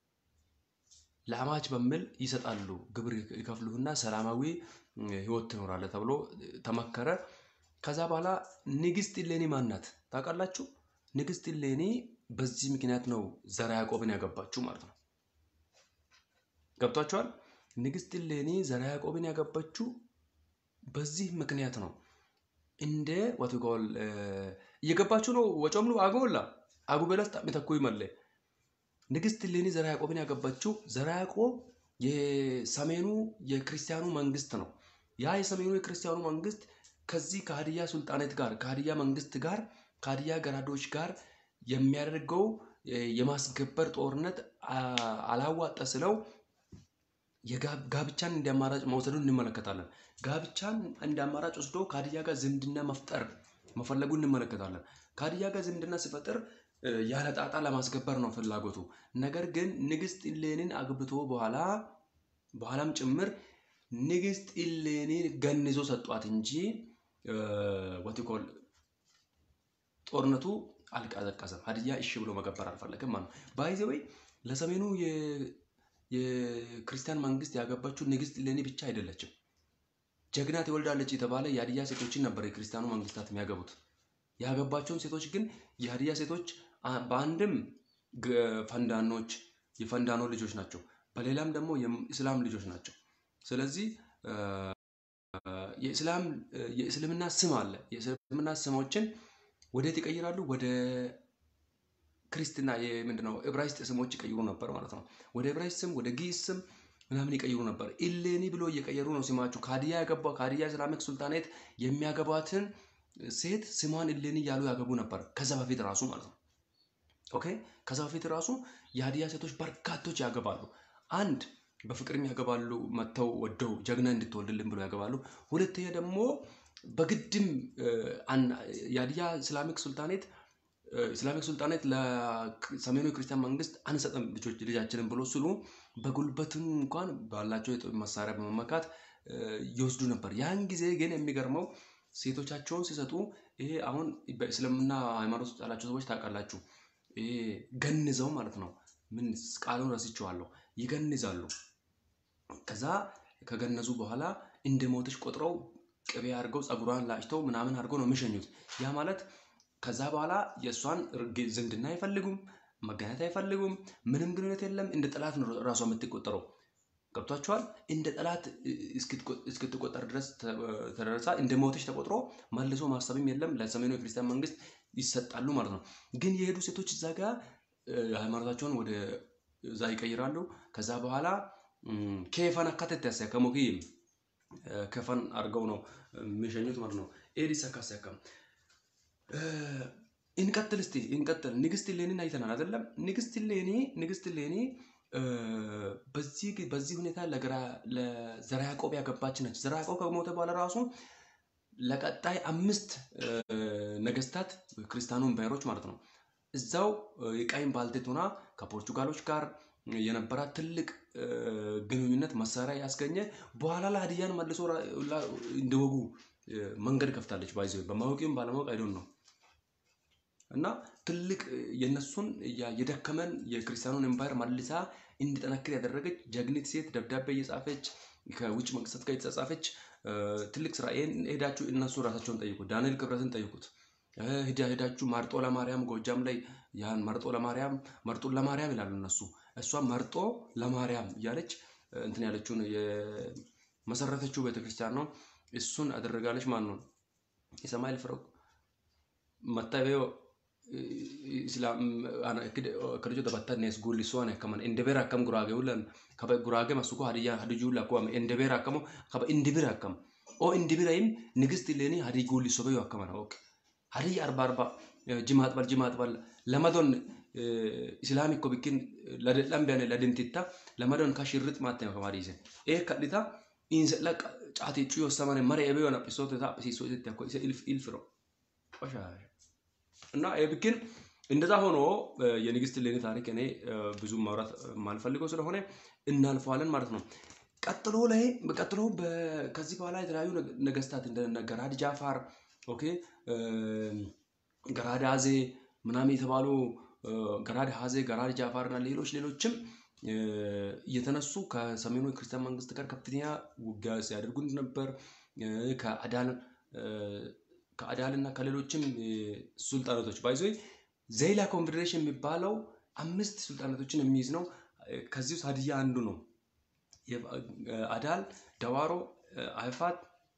ለአማች በሚል ይሰጣሉ። ግብር ይከፍሉህና ሰላማዊ ህይወት ትኖራለህ ተብሎ ተመከረ። ከዛ በኋላ ንግስት እሌኒ ማናት ታውቃላችሁ? ንግስት እሌኒ በዚህ ምክንያት ነው ዘርዓ ያዕቆብን ያገባችው ማለት ነው። ገብቷችኋል? ንግስት እሌኒ ዘርዓ ያዕቆብን ያገባችው በዚህ ምክንያት ነው። እንደ ወትጎል እየገባችሁ ነው። ወጮምሉ አጎላ አጉበለስ ጣሚተኩ ይመለ ንግስት እሌኒ ዘርዓ ያዕቆብን ያገባችው ዘርዓ ያዕቆብ የሰሜኑ የክርስቲያኑ መንግስት ነው። ያ የሰሜኑ የክርስቲያኑ መንግስት ከዚህ ከሀዲያ ሱልጣኔት ጋር ከሀዲያ መንግስት ጋር ከሀዲያ ገራዶች ጋር የሚያደርገው የማስገበር ጦርነት አላዋጠ ስለው ጋብቻን እንደ አማራጭ መውሰዱን እንመለከታለን። ጋብቻን እንደ አማራጭ ወስዶ ከሀዲያ ጋር ዝምድና መፍጠር መፈለጉ እንመለከታለን። ከሀዲያ ጋር ዝምድና ሲፈጥር ያለ ጣጣ ለማስገበር ነው ፍላጎቱ። ነገር ግን ንግስት ኢሌኒን አግብቶ በኋላ በኋላም ጭምር ንግስት ኢሌኒን ገንዞ ሰጧት እንጂ ወቲኮል ጦርነቱ አልቀዘቀዘም። ሀዲያ እሺ ብሎ መገበር አልፈለግም ማለት ነው። ባይዘ ወይ ለሰሜኑ የክርስቲያን መንግስት ያገባችው ንግስት ኢሌኒ ብቻ አይደለችም። ጀግና ትወልዳለች የተባለ የሀዲያ ሴቶችን ነበር የክርስቲያኑ መንግስታት የሚያገቡት። ያገባቸውን ሴቶች ግን የሀዲያ ሴቶች በአንድም ፈንዳኖች የፈንዳኖ ልጆች ናቸው፣ በሌላም ደግሞ የእስላም ልጆች ናቸው። ስለዚህ የእስልምና ስም አለ። የእስልምና ስሞችን ወዴት ይቀይራሉ? ወደ ክርስትና ምንድነው ዕብራይስጥ ስሞች ይቀይሩ ነበር ማለት ነው። ወደ ዕብራይስጥ ስም፣ ወደ ግዕዝ ስም ምናምን ይቀይሩ ነበር። ኢሌኒ ብሎ እየቀየሩ ነው ስማቸው። ከሀዲያ ያገባ ከሀዲያ ኢስላሚክ ሱልጣኔት የሚያገባትን ሴት ስሟን ኢሌኒ እያሉ ያገቡ ነበር። ከዛ በፊት ራሱ ማለት ነው። ኦኬ ከዛ በፊት ራሱ የሀዲያ ሴቶች በርካቶች ያገባሉ። አንድ በፍቅርም ያገባሉ፣ መጥተው ወደው ጀግና እንድትወልድልን ብሎ ያገባሉ። ሁለተኛ ደግሞ በግድም የሀዲያ ኢስላሚክ ሱልጣኔት ኢስላሚክ ሱልጣኔት ለሰሜኑ የክርስቲያን መንግስት አንሰጥም ልጃችንን ብሎ ስሉ በጉልበትም እንኳን ባላቸው የጦር መሳሪያ በመመካት ይወስዱ ነበር። ያን ጊዜ ግን የሚገርመው ሴቶቻቸውን ሲሰጡ ይሄ አሁን በእስልምና ሃይማኖት ውስጥ ያላቸው ሰዎች ታውቃላችሁ፣ ይሄ ገንዘው ማለት ነው። ምን ቃሉን ረስቼዋለሁ። ይገንዛሉ። ከዛ ከገነዙ በኋላ እንደ ሞተች ቆጥረው ቅቤ አድርገው ፀጉሯን ላጭተው ምናምን አድርገው ነው የሚሸኙት። ያ ማለት ከዛ በኋላ የእሷን ዝምድና አይፈልጉም፣ መገናኘት አይፈልጉም። ምንም ግንኙነት የለም። እንደ ጠላት ነው ራሷ የምትቆጠረው። ገብቷቸዋል። እንደ ጠላት እስክትቆጠር ድረስ ተደረሳ እንደ ሞተች ተቆጥሮ መልሶ ማሰብም የለም። ለሰሜኑ የክርስቲያን መንግስት ይሰጣሉ ማለት ነው። ግን የሄዱ ሴቶች እዛ ጋር ሃይማኖታቸውን ወደ እዛ ይቀይራሉ። ከዛ በኋላ ኬፈን አካተት ያሳ ከሞኪ ከፈን አድርገው ነው የሚሸኙት ማለት ነው። ኤዲስ አካሲያካም እንቀጥል እስቲ እንቀጥል። ንግስት እሌኒን አይተናል አይደለም? ንግስት እሌኒ ንግስት እሌኒ በዚህ በዚህ ሁኔታ ለዘርዓ ያዕቆብ ያገባች ነች። ዘርዓ ያዕቆብ ከሞተ በኋላ ራሱ ለቀጣይ አምስት ነገስታት ክርስቲያኑ ኢምፓየሮች ማለት ነው እዛው የቃይም ባልቴት ሆና ከፖርቹጋሎች ጋር የነበራት ትልቅ ግንኙነት መሳሪያ ያስገኘ በኋላ ላይ ሀዲያን መልሶ እንዲወጉ መንገድ ከፍታለች። ባይዘ በማወቂም ባለማወቅ አይዶን ነው እና ትልቅ የነሱን የደከመን የክርስቲያኑን ኤምፓየር መልሳ እንዲጠነክር ያደረገች ጀግኒት ሴት ደብዳቤ እየጻፈች ከውጭ መንግስታት ጋር የተጻጻፈች ትልቅ ስራ። ይሄን ሄዳችሁ እነሱ ራሳቸውን ጠይቁት። ዳንኤል ክብረትን ጠይቁት። ሂዳ ሄዳችሁ መርጦ ለማርያም ጎጃም ላይ ያን መርጦ ለማርያም መርጦን ለማርያም ይላሉ እነሱ። እሷ መርጦ ለማርያም እያለች እንትን ያለችውን የመሰረተችው ቤተክርስቲያን ነው። እሱን አደረጋለች። ማን ነው የሰማይል ፍረው መታበዮ ከልጆ ተበታኔስ ጉሊሶን ከመን እንደቤር አከም ጉራጌ ውለን ከበ ጉራጌ መስኮ ሀዲያ ሀዲጁ ለኮ እንደቤር አከሞ ከበ እንድብር አከም ኦ እንድብራይም ንግስት ሌኒ ሀዲ ጉሊሶ በዮ አከመና ኦኬ ሀዲይ አርባ አርባ ጅማት በል ጅማት በል ለመዶን ኢስላሚ ኮ ቢኪን ለደላም ቢያኔ ለድንቲታ ለመዶን ካሽርጥ ማተ ነው ከማዲሰ ኤ ከዲታ ኢንሰላ ጫቴ ጩዮ ሰማኔ መሪ ኤቤዮ ናጲሶት ታ ጲሶ ኢት ኮ ኢልፍ ኢልፍ ነው ቆሻሻ እና ብክን እንደዛ ሆኖ የንግስት እሌኒ ታሪክ እኔ ብዙ ማውራት የማልፈልገው ስለሆነ እናልፈዋለን ማለት ነው። ቀጥሎ ላይ ቀጥሎ ከዚህ በኋላ የተለያዩ ነገስታት እንደ ገራድ ጃፋር ኦኬ ገራድ አዜ ምናምን የተባሉ ገራድ ሀዜ ገራድ ጃፋር እና ሌሎች ሌሎችም እየተነሱ ከሰሜኑ የክርስቲያን መንግስት ጋር ከፍተኛ ውጊያ ሲያደርጉ ነበር። ከአዳል ከአዳል እና ከሌሎችም ሱልጣናቶች ባይዞ ዘይላ ኮንፌዴሬሽን የሚባለው አምስት ሱልጣናቶችን የሚይዝ ነው። ከዚህ ውስጥ ሀዲያ አንዱ ነው። አዳል፣ ደዋሮ፣ አይፋት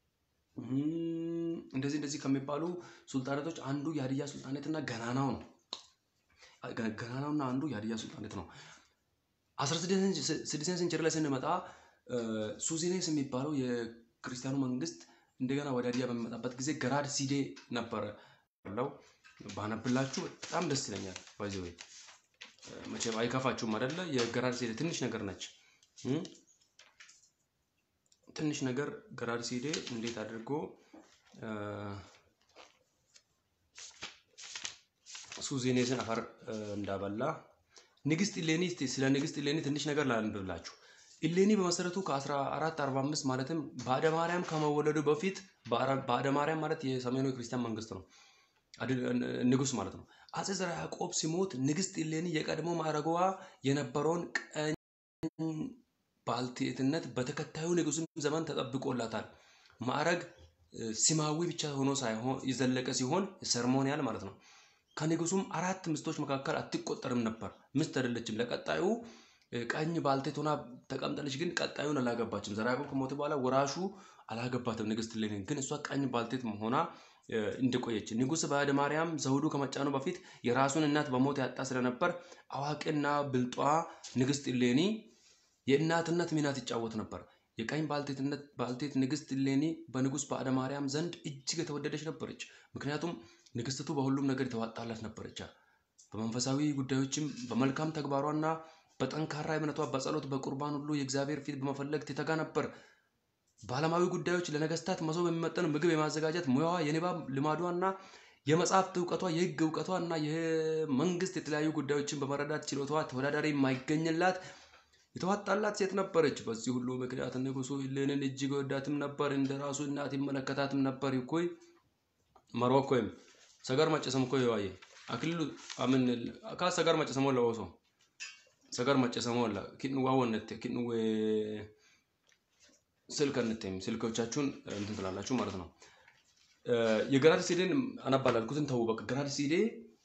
እንደዚህ እንደዚህ ከሚባሉ ሱልጣናቶች አንዱ የሀዲያ ሱልጣኔት እና ገናናው ነው። ገናናውና አንዱ የሀዲያ ሱልጣኔት ነው። አስራ ስድስተኛ ሴንቸሪ ላይ ስንመጣ ሱዚኔስ የሚባለው የክርስቲያኑ መንግስት እንደገና ወደ ሀዲያ በሚመጣበት ጊዜ ገራድ ሲዴ ነበረ ለው ባነብላችሁ በጣም ደስ ይለኛል። ባይዘ ወይ መቼም አይከፋችሁም አይደለ? የገራድ ሲዴ ትንሽ ነገር ነች። ትንሽ ነገር ገራድ ሲዴ እንዴት አድርጎ ሱዜኔስን አፈር እንዳበላ ንግስት ኢሌኒ ስለ ንግስት ኢሌኒ ትንሽ ነገር ላንብብላችሁ። ኢሌኒ በመሰረቱ ከ1445 ማለትም ባዕደ ማርያም ከመወለዱ በፊት ባዕደ ማርያም ማለት የሰሜኑ የክርስቲያን መንግስት ነው፣ ንጉስ ማለት ነው። አጼ ዘርዓ ያዕቆብ ሲሞት ንግስት ኢሌኒ የቀድሞ ማዕረጓ የነበረውን ቀኝ ባልቴትነት በተከታዩ ንጉስም ዘመን ተጠብቆላታል። ማዕረግ ሲማዊ ብቻ ሆኖ ሳይሆን የዘለቀ ሲሆን ሰርሞኒያል ማለት ነው። ከንጉሱም አራት ሚስቶች መካከል አትቆጠርም ነበር። ሚስት አይደለችም። ለቀጣዩ ቀኝ ባልቴት ሆና ተቀምጣለች፣ ግን ቀጣዩን አላገባችም። ዘርዓ ያዕቆብ ከሞተ በኋላ ወራሹ አላገባትም ንግስት እሌኒን። ግን እሷ ቀኝ ባልቴት ሆና እንደቆየች ንጉስ ባዕደ ማርያም ዘውዱ ከመጫኑ በፊት የራሱን እናት በሞት ያጣ ስለነበር አዋቂና ብልጧ ንግስት እሌኒ የእናትነት ሚና ትጫወት ነበር። የቀኝ ባልቴት ንግስት እሌኒ በንጉስ ባዕደ ማርያም ዘንድ እጅግ የተወደደች ነበረች። ምክንያቱም ንግስትቱ በሁሉም ነገር የተዋጣላት ነበረች። በመንፈሳዊ ጉዳዮችም በመልካም ተግባሯና በጠንካራ እምነቷ በጸሎት በቁርባን ሁሉ የእግዚአብሔር ፊት በመፈለግ ትተጋ ነበር። በዓለማዊ ጉዳዮች ለነገስታት መሶብ የሚመጠን ምግብ የማዘጋጀት ሙያዋ፣ የንባብ ልማዷና የመጽሐፍት እውቀቷ፣ የህግ እውቀቷ እና የመንግስት የተለያዩ ጉዳዮችን በመረዳት ችሎታዋ ተወዳዳሪ የማይገኝላት የተዋጣላት ሴት ነበረች። በዚህ ሁሉ ምክንያት ንጉሱ እሌኒን እጅግ ወዳትም ነበር፣ እንደ ራሱ እናት ይመለከታትም ነበር። ይኮይ መሮኮይም ሰገር መጨሰም ኮ ዋየ አክልሉ አምን ካ ሰገር መጨሰሞ ለወሶ ሰገር መጨሰሞ ላ ኪን ዋወነት ኪን ወ ስልክ እንተም ስልኮቻችሁን እንትን ትላላችሁ ማለት ነው። የገራድ ሲዴን አነባላልኩትን ተው በቃ ገራድ ሲዴ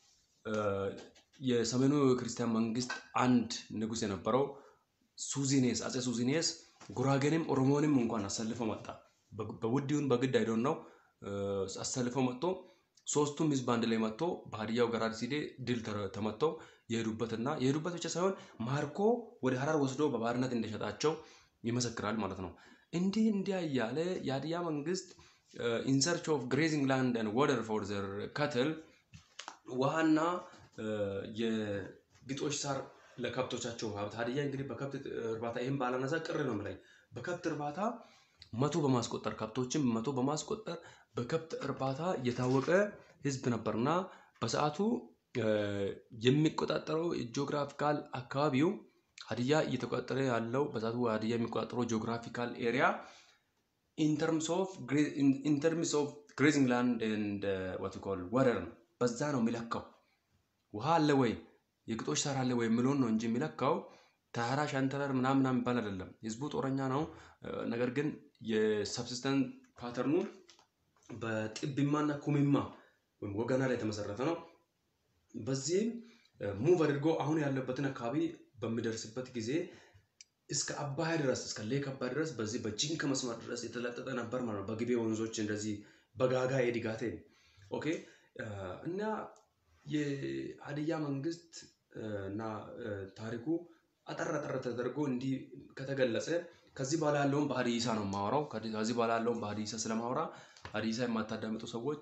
የሰሜኑ ክርስቲያን መንግስት አንድ ንጉስ የነበረው ሱዚኔስ አጼ ሱዚኔስ ጉራጌንም ኦሮሞንም እንኳን አሰልፎ መጣ። በውዲውን በግድ አይዶን ነው አሰልፎ መጥቶ ሶስቱም ህዝብ አንድ ላይ መጥቶ በሀዲያው ገራድ ሲዴ ድል ተመተው የሄዱበትና የሄዱበት ብቻ ሳይሆን ማርኮ ወደ ሀረር ወስዶ በባርነት እንደሸጣቸው ይመሰክራል ማለት ነው። እንዲህ እንዲያ እያለ የሀዲያ መንግስት ኢን ሰርች ኦፍ ግሬዚንግ ላንድ ኤንድ ዋተር ፎር ዘር ካትል ውሃና የግጦሽ ሳር ለከብቶቻቸው ሀብት ሀዲያ እንግዲህ በከብት እርባታ ይህም ባላነሳ ቅር ነው ላይ በከብት እርባታ መቶ በማስቆጠር ከብቶችን መቶ በማስቆጠር በከብት እርባታ የታወቀ ህዝብ ነበርና በሰዓቱ የሚቆጣጠረው ጂኦግራፊካል አካባቢው ሀዲያ እየተቆጣጠረ ያለው በሰዓቱ ሀዲያ የሚቆጣጠረው ጂኦግራፊካል ኤሪያ ኢንተርምስ ኦፍ ግሬዚንግ ላንድ ኤንድ ዋት ኮል ወደር ነው። በዛ ነው የሚለካው። ውሃ አለ ወይ የግጦሽ ሳር አለ ወይ የሚለውን ነው እንጂ የሚለካው ተራራ ሸንተረር ምናምን ምናምን የሚባል አይደለም። ህዝቡ ጦረኛ ነው። ነገር ግን የሰብሲስተንስ ፓተርኑ በጥብማና ኩሚማ ወይም ወገና ላይ የተመሰረተ ነው። በዚህም ሙቭ አድርጎ አሁን ያለበትን አካባቢ በሚደርስበት ጊዜ እስከ አባያ ድረስ እስከ ሌክ አባያ ድረስ በዚህ በጂንካ መስመር ድረስ የተለጠጠ ነበር ማለት ነው። በግቤ ወንዞች እንደዚህ በጋጋ የዲጋቴ ኦኬ እና የሀዲያ መንግስት እና ታሪኩ አጠር አጠር ተደርጎ እንዲህ ከተገለጸ ከዚህ በኋላ ያለውን በሀዲይሳ ነው የማወራው። ከዚህ በኋላ ያለውን በሀዲይሳ ስለማወራ ሀዲይሳ የማታዳምጡ ሰዎች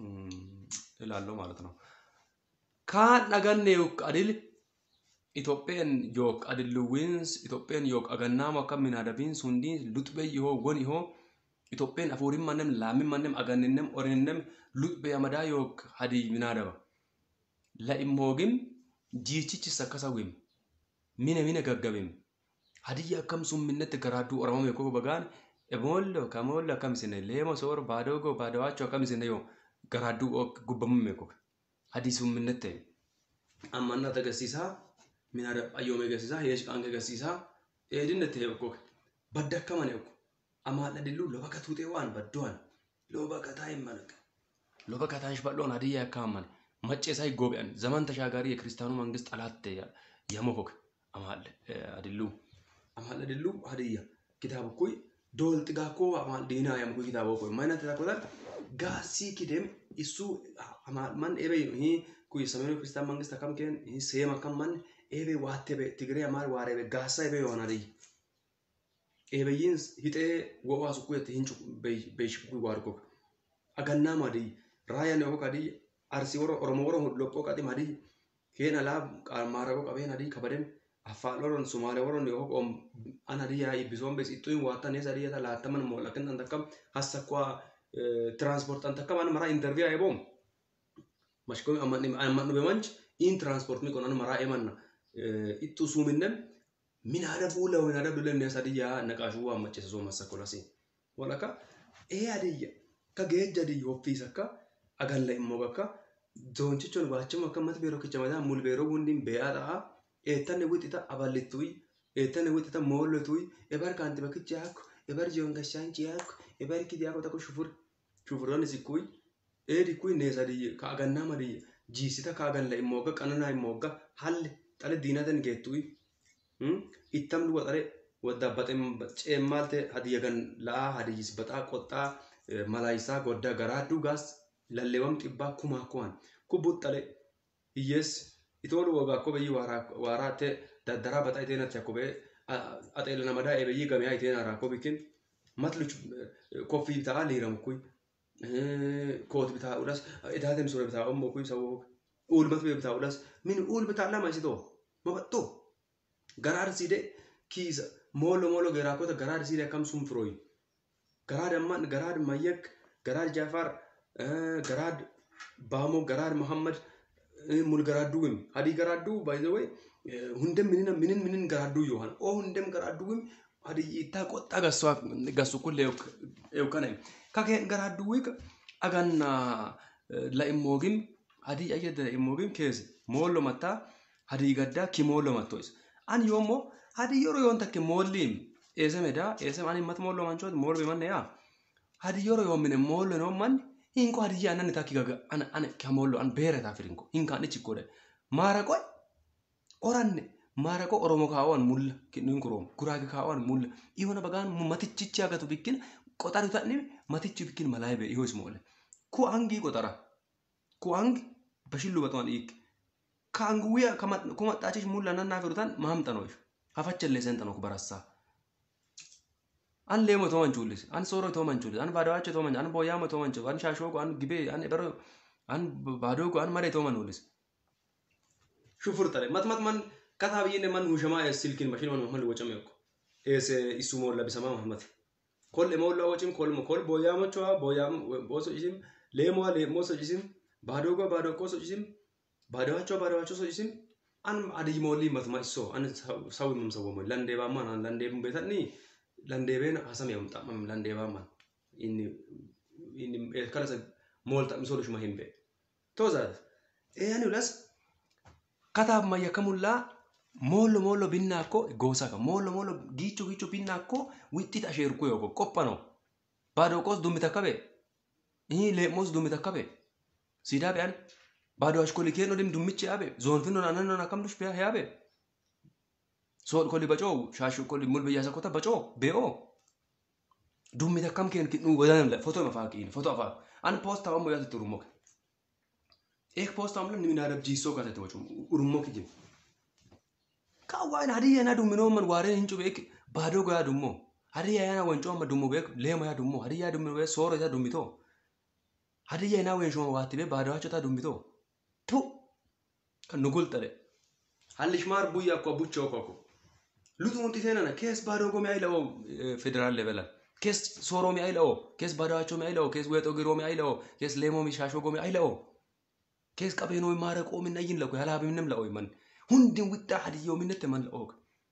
እላለሁ ማለት ነው። kaan dhaganne yok adil Itoophiyaan yok adilluwwiins Itoophiyaan yok agannaamo akka minaadabiin sundi luxbe yoo gon yoo Itoophiyaan afuurin mannem laamin mannem aganninnem orininnem luxbe amadaa yok hadii minaadaba la immoogim jiichichis akkasa wim mine mine gaggabim hadiyya akkam sun minnetti garaaduu oromame koo bagaan emoollo kamoollo akkam isine leemo soor baadoogo baadawaachoo akkam isine yoo garaaduu gubbamume koo hadii sun minnette ammannat agarsiisaa minaada ayyoome agarsiisaa heesh qaange agarsiisaa eedinnetti heekkoke badda akkamane okko amaadha dillu loba katuutee waan baddoan loba kataa himmanaq loba kataa shballoon hadiyya akkaamman macceesaa ይጎቢያን ዘመን ተሻጋሪ የክርስቲያኑ መንግስት ጠላት የመሆክ አማል አድሉ አማል አድሉ ሀዲያ ኪታብ ኩይ ዶል ጥጋኮ አማል ዲና ያምኩ ኪታብ ኮይ ማይነት ታቆታል ጋሲ ኪደም እሱ አማል ማን ኤበ ሂ ኩይ ሰሜኑ ክርስቲያን መንግስት አካም ከን ሂ ሴም አካም ማን ኤበ ዋቴ በ ትግሬ አማል ዋሬ በ ጋሳ ኤበ ይሆና ዲ ኤበይን ሂጤ ወዋሱ ኩየት ሂንቹ በይሽ ኩይ ዋርኮ አገና ማዲ ራያ ነው ካዲ አርሲ ወሮ ኦሮሞ ወሮ ሎቆ ቀጢ ማዲ ኬን አላ ማረቆ ቀቤን አዲ ከበደን አፋን ወሮን ሶማሌ ወሮን yo om ana diya ibisoon bes ittuin waatan esa diya ta laataman mo lakin an takam hassa kwa transport an takam an mara interview ay bom mashko amman amman be manch in transport mi konan mara emanna ittu suminem min ada bula min ada bula ne esa diya naqashu wa mache so massa kolasi walaka e adiya ka geejja diya office akka agalla immo bakka zoonchichon baachama akka mat beero kichamadaa mul beero hundin beeyaa ta'a eettanne wixita aballittuy eettanne wixita moollotuy ebar kaanti bakkichi yaakko ebar jiyon gashaanchi yaakko ebar kidi yaakko tako shufur shufuroonni sikkuy eedi kuy neesa diyye ka agannama diyye jiisita ka agalla immooga qananaa immooga halle xale diinaten geettuy ittam duwa xale wadda ceemmaalte hadiyyagan la'aa hadiyyis baxaa qoxxaa malaayisaa godda garaaduu gaas lalleewam xibbaa kumaa kuwan kubbut xale hiyyeessi itoolu woga akko beyyi waaraate daddaraa baxa iteenatti akko bee axeela namadaa ebeyyi gameyaa iteen haraa akko bikin matluch koffii bitaa liiramu kuy koot bitaa udhas idaatem sura bitaa ommo kuy sawo uulmat bee bitaa udhas min uul bitaa lama isitoo mabaxxoo garaad siide kiisa moolo moolo geeraakota garaad siide akkam sun firooyi garaad amman garaad mayyak garaad jaafar garaad baamo garaad muhammad mul garaadduwim hadii garaaddu by the way hundem minina minin minin garaaddu yohan o hundem garaadduwim hadii itta qotta gaswa gasu kulle eukane kake garaadduwik aganna la immogim hadii ayyada immogim keese mollo matta hadii gadda ki mollo mattois an yomo hadii yoro yon takke mollim esemeda esem ani mat mollo manchot mollo manne ya hadii yoro yon mine mollo no man hinko hadiyya annan ta kigaga an an kamollo an bere ta firinko hinka ni chikode marako oranne marako oromo kawan mulla kinin kurom kurage kawan mulla iwona bagan matichichi agatu bikin qotaru tanni matichi bikin malaybe ihos mole ku angi qotara ku angi bashillu baton ik kaangu wiya kamat kuma tachish mulla nan nafirutan mahamtanoy hafachelle sentano ku barassa an leemo to manchulis an soro to manchulis an badawacho to manchulis an boyamo to manchulis an shashoko an gibe an ebero an badogo an mare to manulis shufur tare mat mat man kata biyene man hushama es silkin mashin man muhammad wachame ko es isumo labisama muhammad kol emo la wachim kol mo kol boyamo choa boyam boso isim leemo leemo so isim badogo badogo so isim badawacho badawacho so isim an adi moli mat ma iso an sawi mum sawo mo lande ba man an lande mum betani landeebeen hasame yomxamam landeebaaman inni inni kalasa moolta misolushuma himbe tozas eyani ulas kataab mayya kamullaa mollo mollo binna akko goosaka mollo mollo giicho giicho binna akko wixxit asheerku yoko qophano baado qos dummita kabe ይህ ሌሞስ ዱሚት አካቤ ሲዳ ቢያን ባዶ አሽኮሊ ኬኖ ዲም ዱምች ያቤ ዞን ፊኖ ናነኖ ናከምዱሽ ቢያ ያቤ ሶል ኮሊ በጮ ሻሹ ኮሊ ሙል በያሰ ኮታ በጮ ቤኦ ዱሚት አካም ኬን ኪኑ ወዳንም ለ ፎቶ መፋቂን ፎቶ አፋ አን ፖስት አወሞ ያት ጥሩሞክ ኤክ ፖስት አምለ ንሚናረብ ጂሶ ካተ ተወጩ ኡሩሞክ ጅም ካዋን ሀዲያ ና ዱሚኖ መን ዋሬ እንጩ ቤክ ባዶ ጎያ ዱሞ ሀዲያ ያና ወንጮ መ ዱሞ ቤክ ሌማ ያ ዱሞ ሀዲያ ዱሞ ቤክ ሶሮ ያ ዱሚቶ ሀዲያ ና ወን ሾመ ዋት ቤ ባዶ ታ ዱሚቶ ቱ ከኑጉል ጠለ ሀልሽ ማር ቡያ እኮ ቡቸው እኮ ሉጡ ሙንቲ ሴነነ ኬስ ባዶ ጎሚ አይለው ፌዴራል ሌቨላ ኬስ ሶሮሚ አይለው ኬስ ባዳዋቾ ሚ አይለው ኬስ ወጦ ጊሮሚ አይለው ኬስ ሌሞሚ ሻሾ ጎሚ አይለው ኬስ ቀቤኖ ማረቆ ምን አይን ለቆ ያላብ ምንም ለኦ ይመን ሁንድን ውጣ ሀዲዮ ምነት መን ለኦ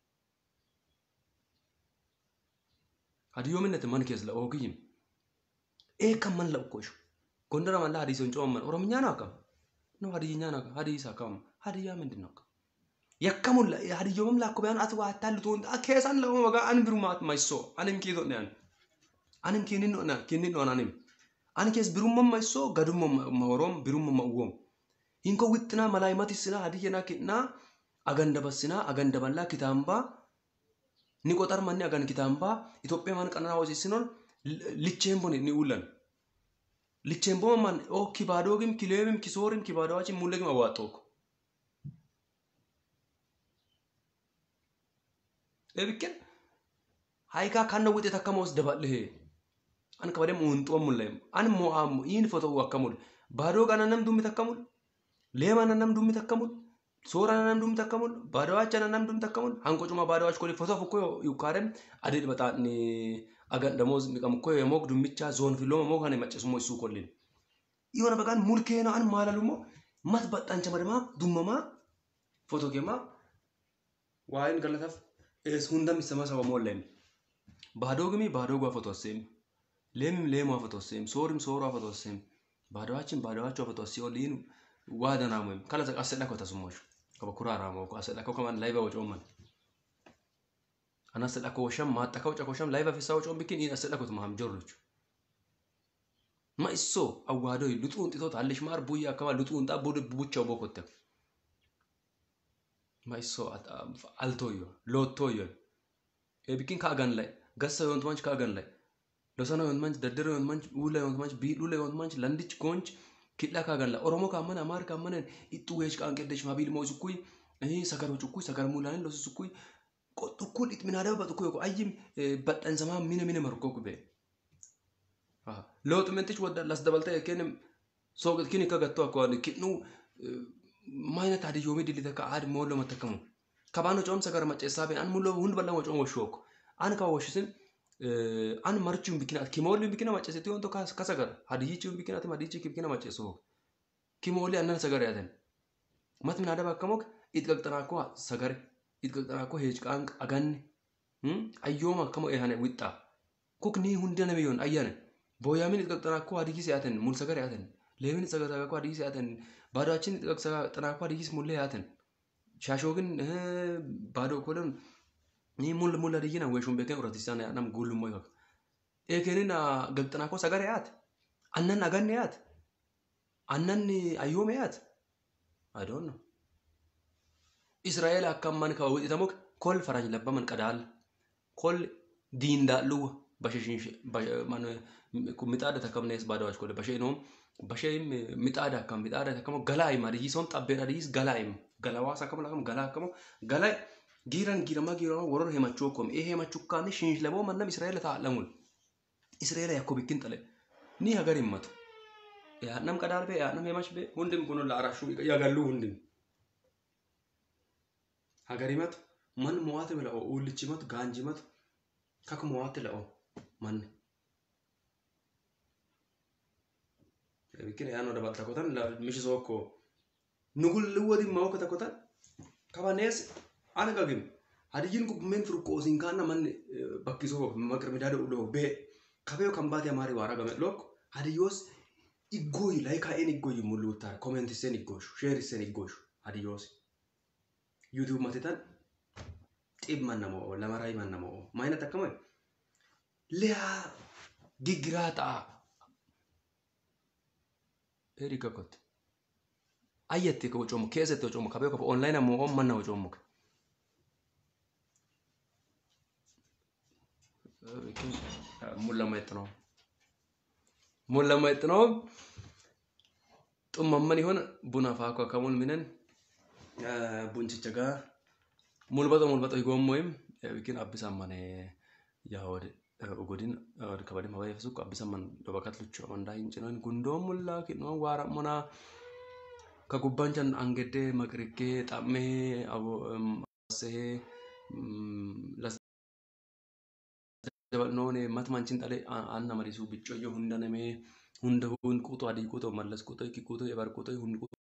ሀዲዮ ምነት መን ኬስ ለኦ ግይም ኤ ከመን ለቆሽ ጎንደር ማላ ሀዲሶን ጮመን ኦሮምኛ ነው አከም ነው ሀዲይኛ ነው ሀዲስ አከም ሀዲያ ምንድን ነው yakkamulla hadiyoomam lakko bayan ati waa taallutuun keessan lama magaa an birumaat maiso anim kiito ne an anim kinin no na kinin no anim an kees birumma maiso gadumma mahorom birumma mawwom hinko wittina malaimati sina hadiyena kitna aganda basina aganda balla kitamba ni qotar manni agan kitamba itophiya man qanana wasiisinon lichembo ni ulan lichembo man o kibadogim kileemim kisoorim kibadowachi mullegim awaxooko ebikken hayka kanna wuxet akkamos dabalhe an kabadem unxuwa mullem an mo'am in foto akkamul baado qana nam dumit akkamul leema nam dumit akkamul soora nam dumit akkamul baadawacha nam dumit akkamul hanko cuma baadawach koli foto fukko yukarem adid baxaadni agan damoz miqam ko yemok dummicha zon filoma mo kane maccesumo isu kollin iwona bagan mulkeeno an malalumo mat baxancha madama dummama foto kema waayin galataf hundam isama saba mollen baado gimi baado ጓ ፈቶሴም ሌምም ሌሟ ፈቶሴም ሶርም ሶሯ ፈቶሴም ባዶዋችን ባዶዋቸው ፈቶሲ ኦሊን ዋደናሞም ካለዘ አሰዳኮ ተስሞሽ ከበኩራራሞ አሰዳኮ ከማን ላይ በወጮመን አናሰዳኮ ወሸም ማጠካው ጨኮሸም ላይ በፊሳ ወጮም ቢኪን ይን አሰዳኮት ማም ጆርሎች ማይሶ አዋዶ ልጡን ጢቶት አለሽ ማር ቡያ አካባ ልጡን ጣ ቡድ ቡቻው ቦኮተ maiso altoyo lottoyo ebikin kaagan lay gassa yont manch kaagan lay losana yont manch daddero yont manch ula yont manch biidhule yont manch landich gonch kidha kaagan lay oromo kaamman amaar kaammanen ixxu weech qaanqeddesh maabiil moo sukkuy sagaro cukkuy sagar mulaanin losi sukkuy qoxukkul itminaadaba baxukku yoko ayyim badhansamaa mine mine markoo kube looxu mentich wadda las dabalta ekenem sooqet kini kagatto akkoan kidhnu ማይነት አድዮሚ ድሊተ ከአድ ሞሎ መተከሙ ከባኖ ጮም ሰገር መጨሳ ቤን አን ሙሎ ሁንድ በላ ወጮም ወሾክ አን ካወሽስን አን መርቹም ቢኪናት ኪሞሊ ቢኪና መጨሰት ይሆንቶ ከሰገር ሀዲይቹም ቢኪናት ሀዲይቹ ቢኪና መጨሶ ኪሞሊ አነን ሰገር ያተን መት ምን አደባ ከሞክ ኢጥቀቅጠናኮ ሰገር ኢጥቀቅጠናኮ ሄጅ ቃንቅ አገን አዮማ ከሞ ኤሃነ ዊጣ ኩክ ኒ ሁንደ ነቢዮን አያነ ቦያሚን ኢጥቀቅጠናኮ ሀዲይስ ያተን ሙል ሰገር ያተን ሌምን ሰገር ሀዲይስ ያተን ባዶችን ጥናኳ ዲጊስ ሙሌ ያትን ሻሾ ግን ባዶ ኮለን ni mul mul adiyina we shumbe ken uratisana nam gulu moy kak e kenin gagtana ko sagare yat annan aganne yat annan ayome yat i don't know israel akkamman ka wadi tamok kol faraj labbaman qadal kol diindalu basheshin man mixaada takamnes badawach kol bashenom basheim mixaada akkam mixaada akkamo galaayim adiyison xabbeedha adiyis galaayim galawaas akkamo lakam galaa akkamo galaa giiran giirama giirama woror hemachuu kom ee hemachuu kaani shinsh laboo mannam israa'eela taa'lamul israa'eela yakko bikkin xale ni hagar himmatu yaadnam qadaal bee yaadnam hemach bee hundim kun la arashuu yagalluu hundim hagar himatu man mo'aate la'oo uullichimatu gaanjimatu kak mo'aate la'oo manni bikin yaano dabal takotan la mishi sokko nugul luwadi mawka takotan kabanees ana gagim hadiyin ku men furu ko sin kana man bakkiso makar midada ulo be kabeo kambati amari wara game lok hadiyos iggoy like en iggoy mulutar comment sen iggosh share sen iggosh hadiyos yuutuub matitan xib mannamoo lamaraa mannamoo maayinat akkama liyaa gigiraa ta'a. Eri kakkotti. Ayyatti ka wucoomu keessatti wucoomu kabee kofa onlaayinii ammoo on manna wucoomu. Mullama ittnoo. Mullama ittnoo. Xummamman ihon buna faa akka kamuun minen bunchicha gaa mulbaxo mulbaxo higoommoyim bikin abbisan mane yaawode ugodin kabadin hawaye fesuk abbisan man dobakat luchu amanda hincinoin gundoon mullaa kinoo waara monaa ka gubbanchan angedde maqrikkee xammee abosee dabalnoon matmanchin xale anna marisu biccoyyo hunda namee hunda hun quuxu adii quuxu mallas quuxu iki quuxu ebar quuxu hun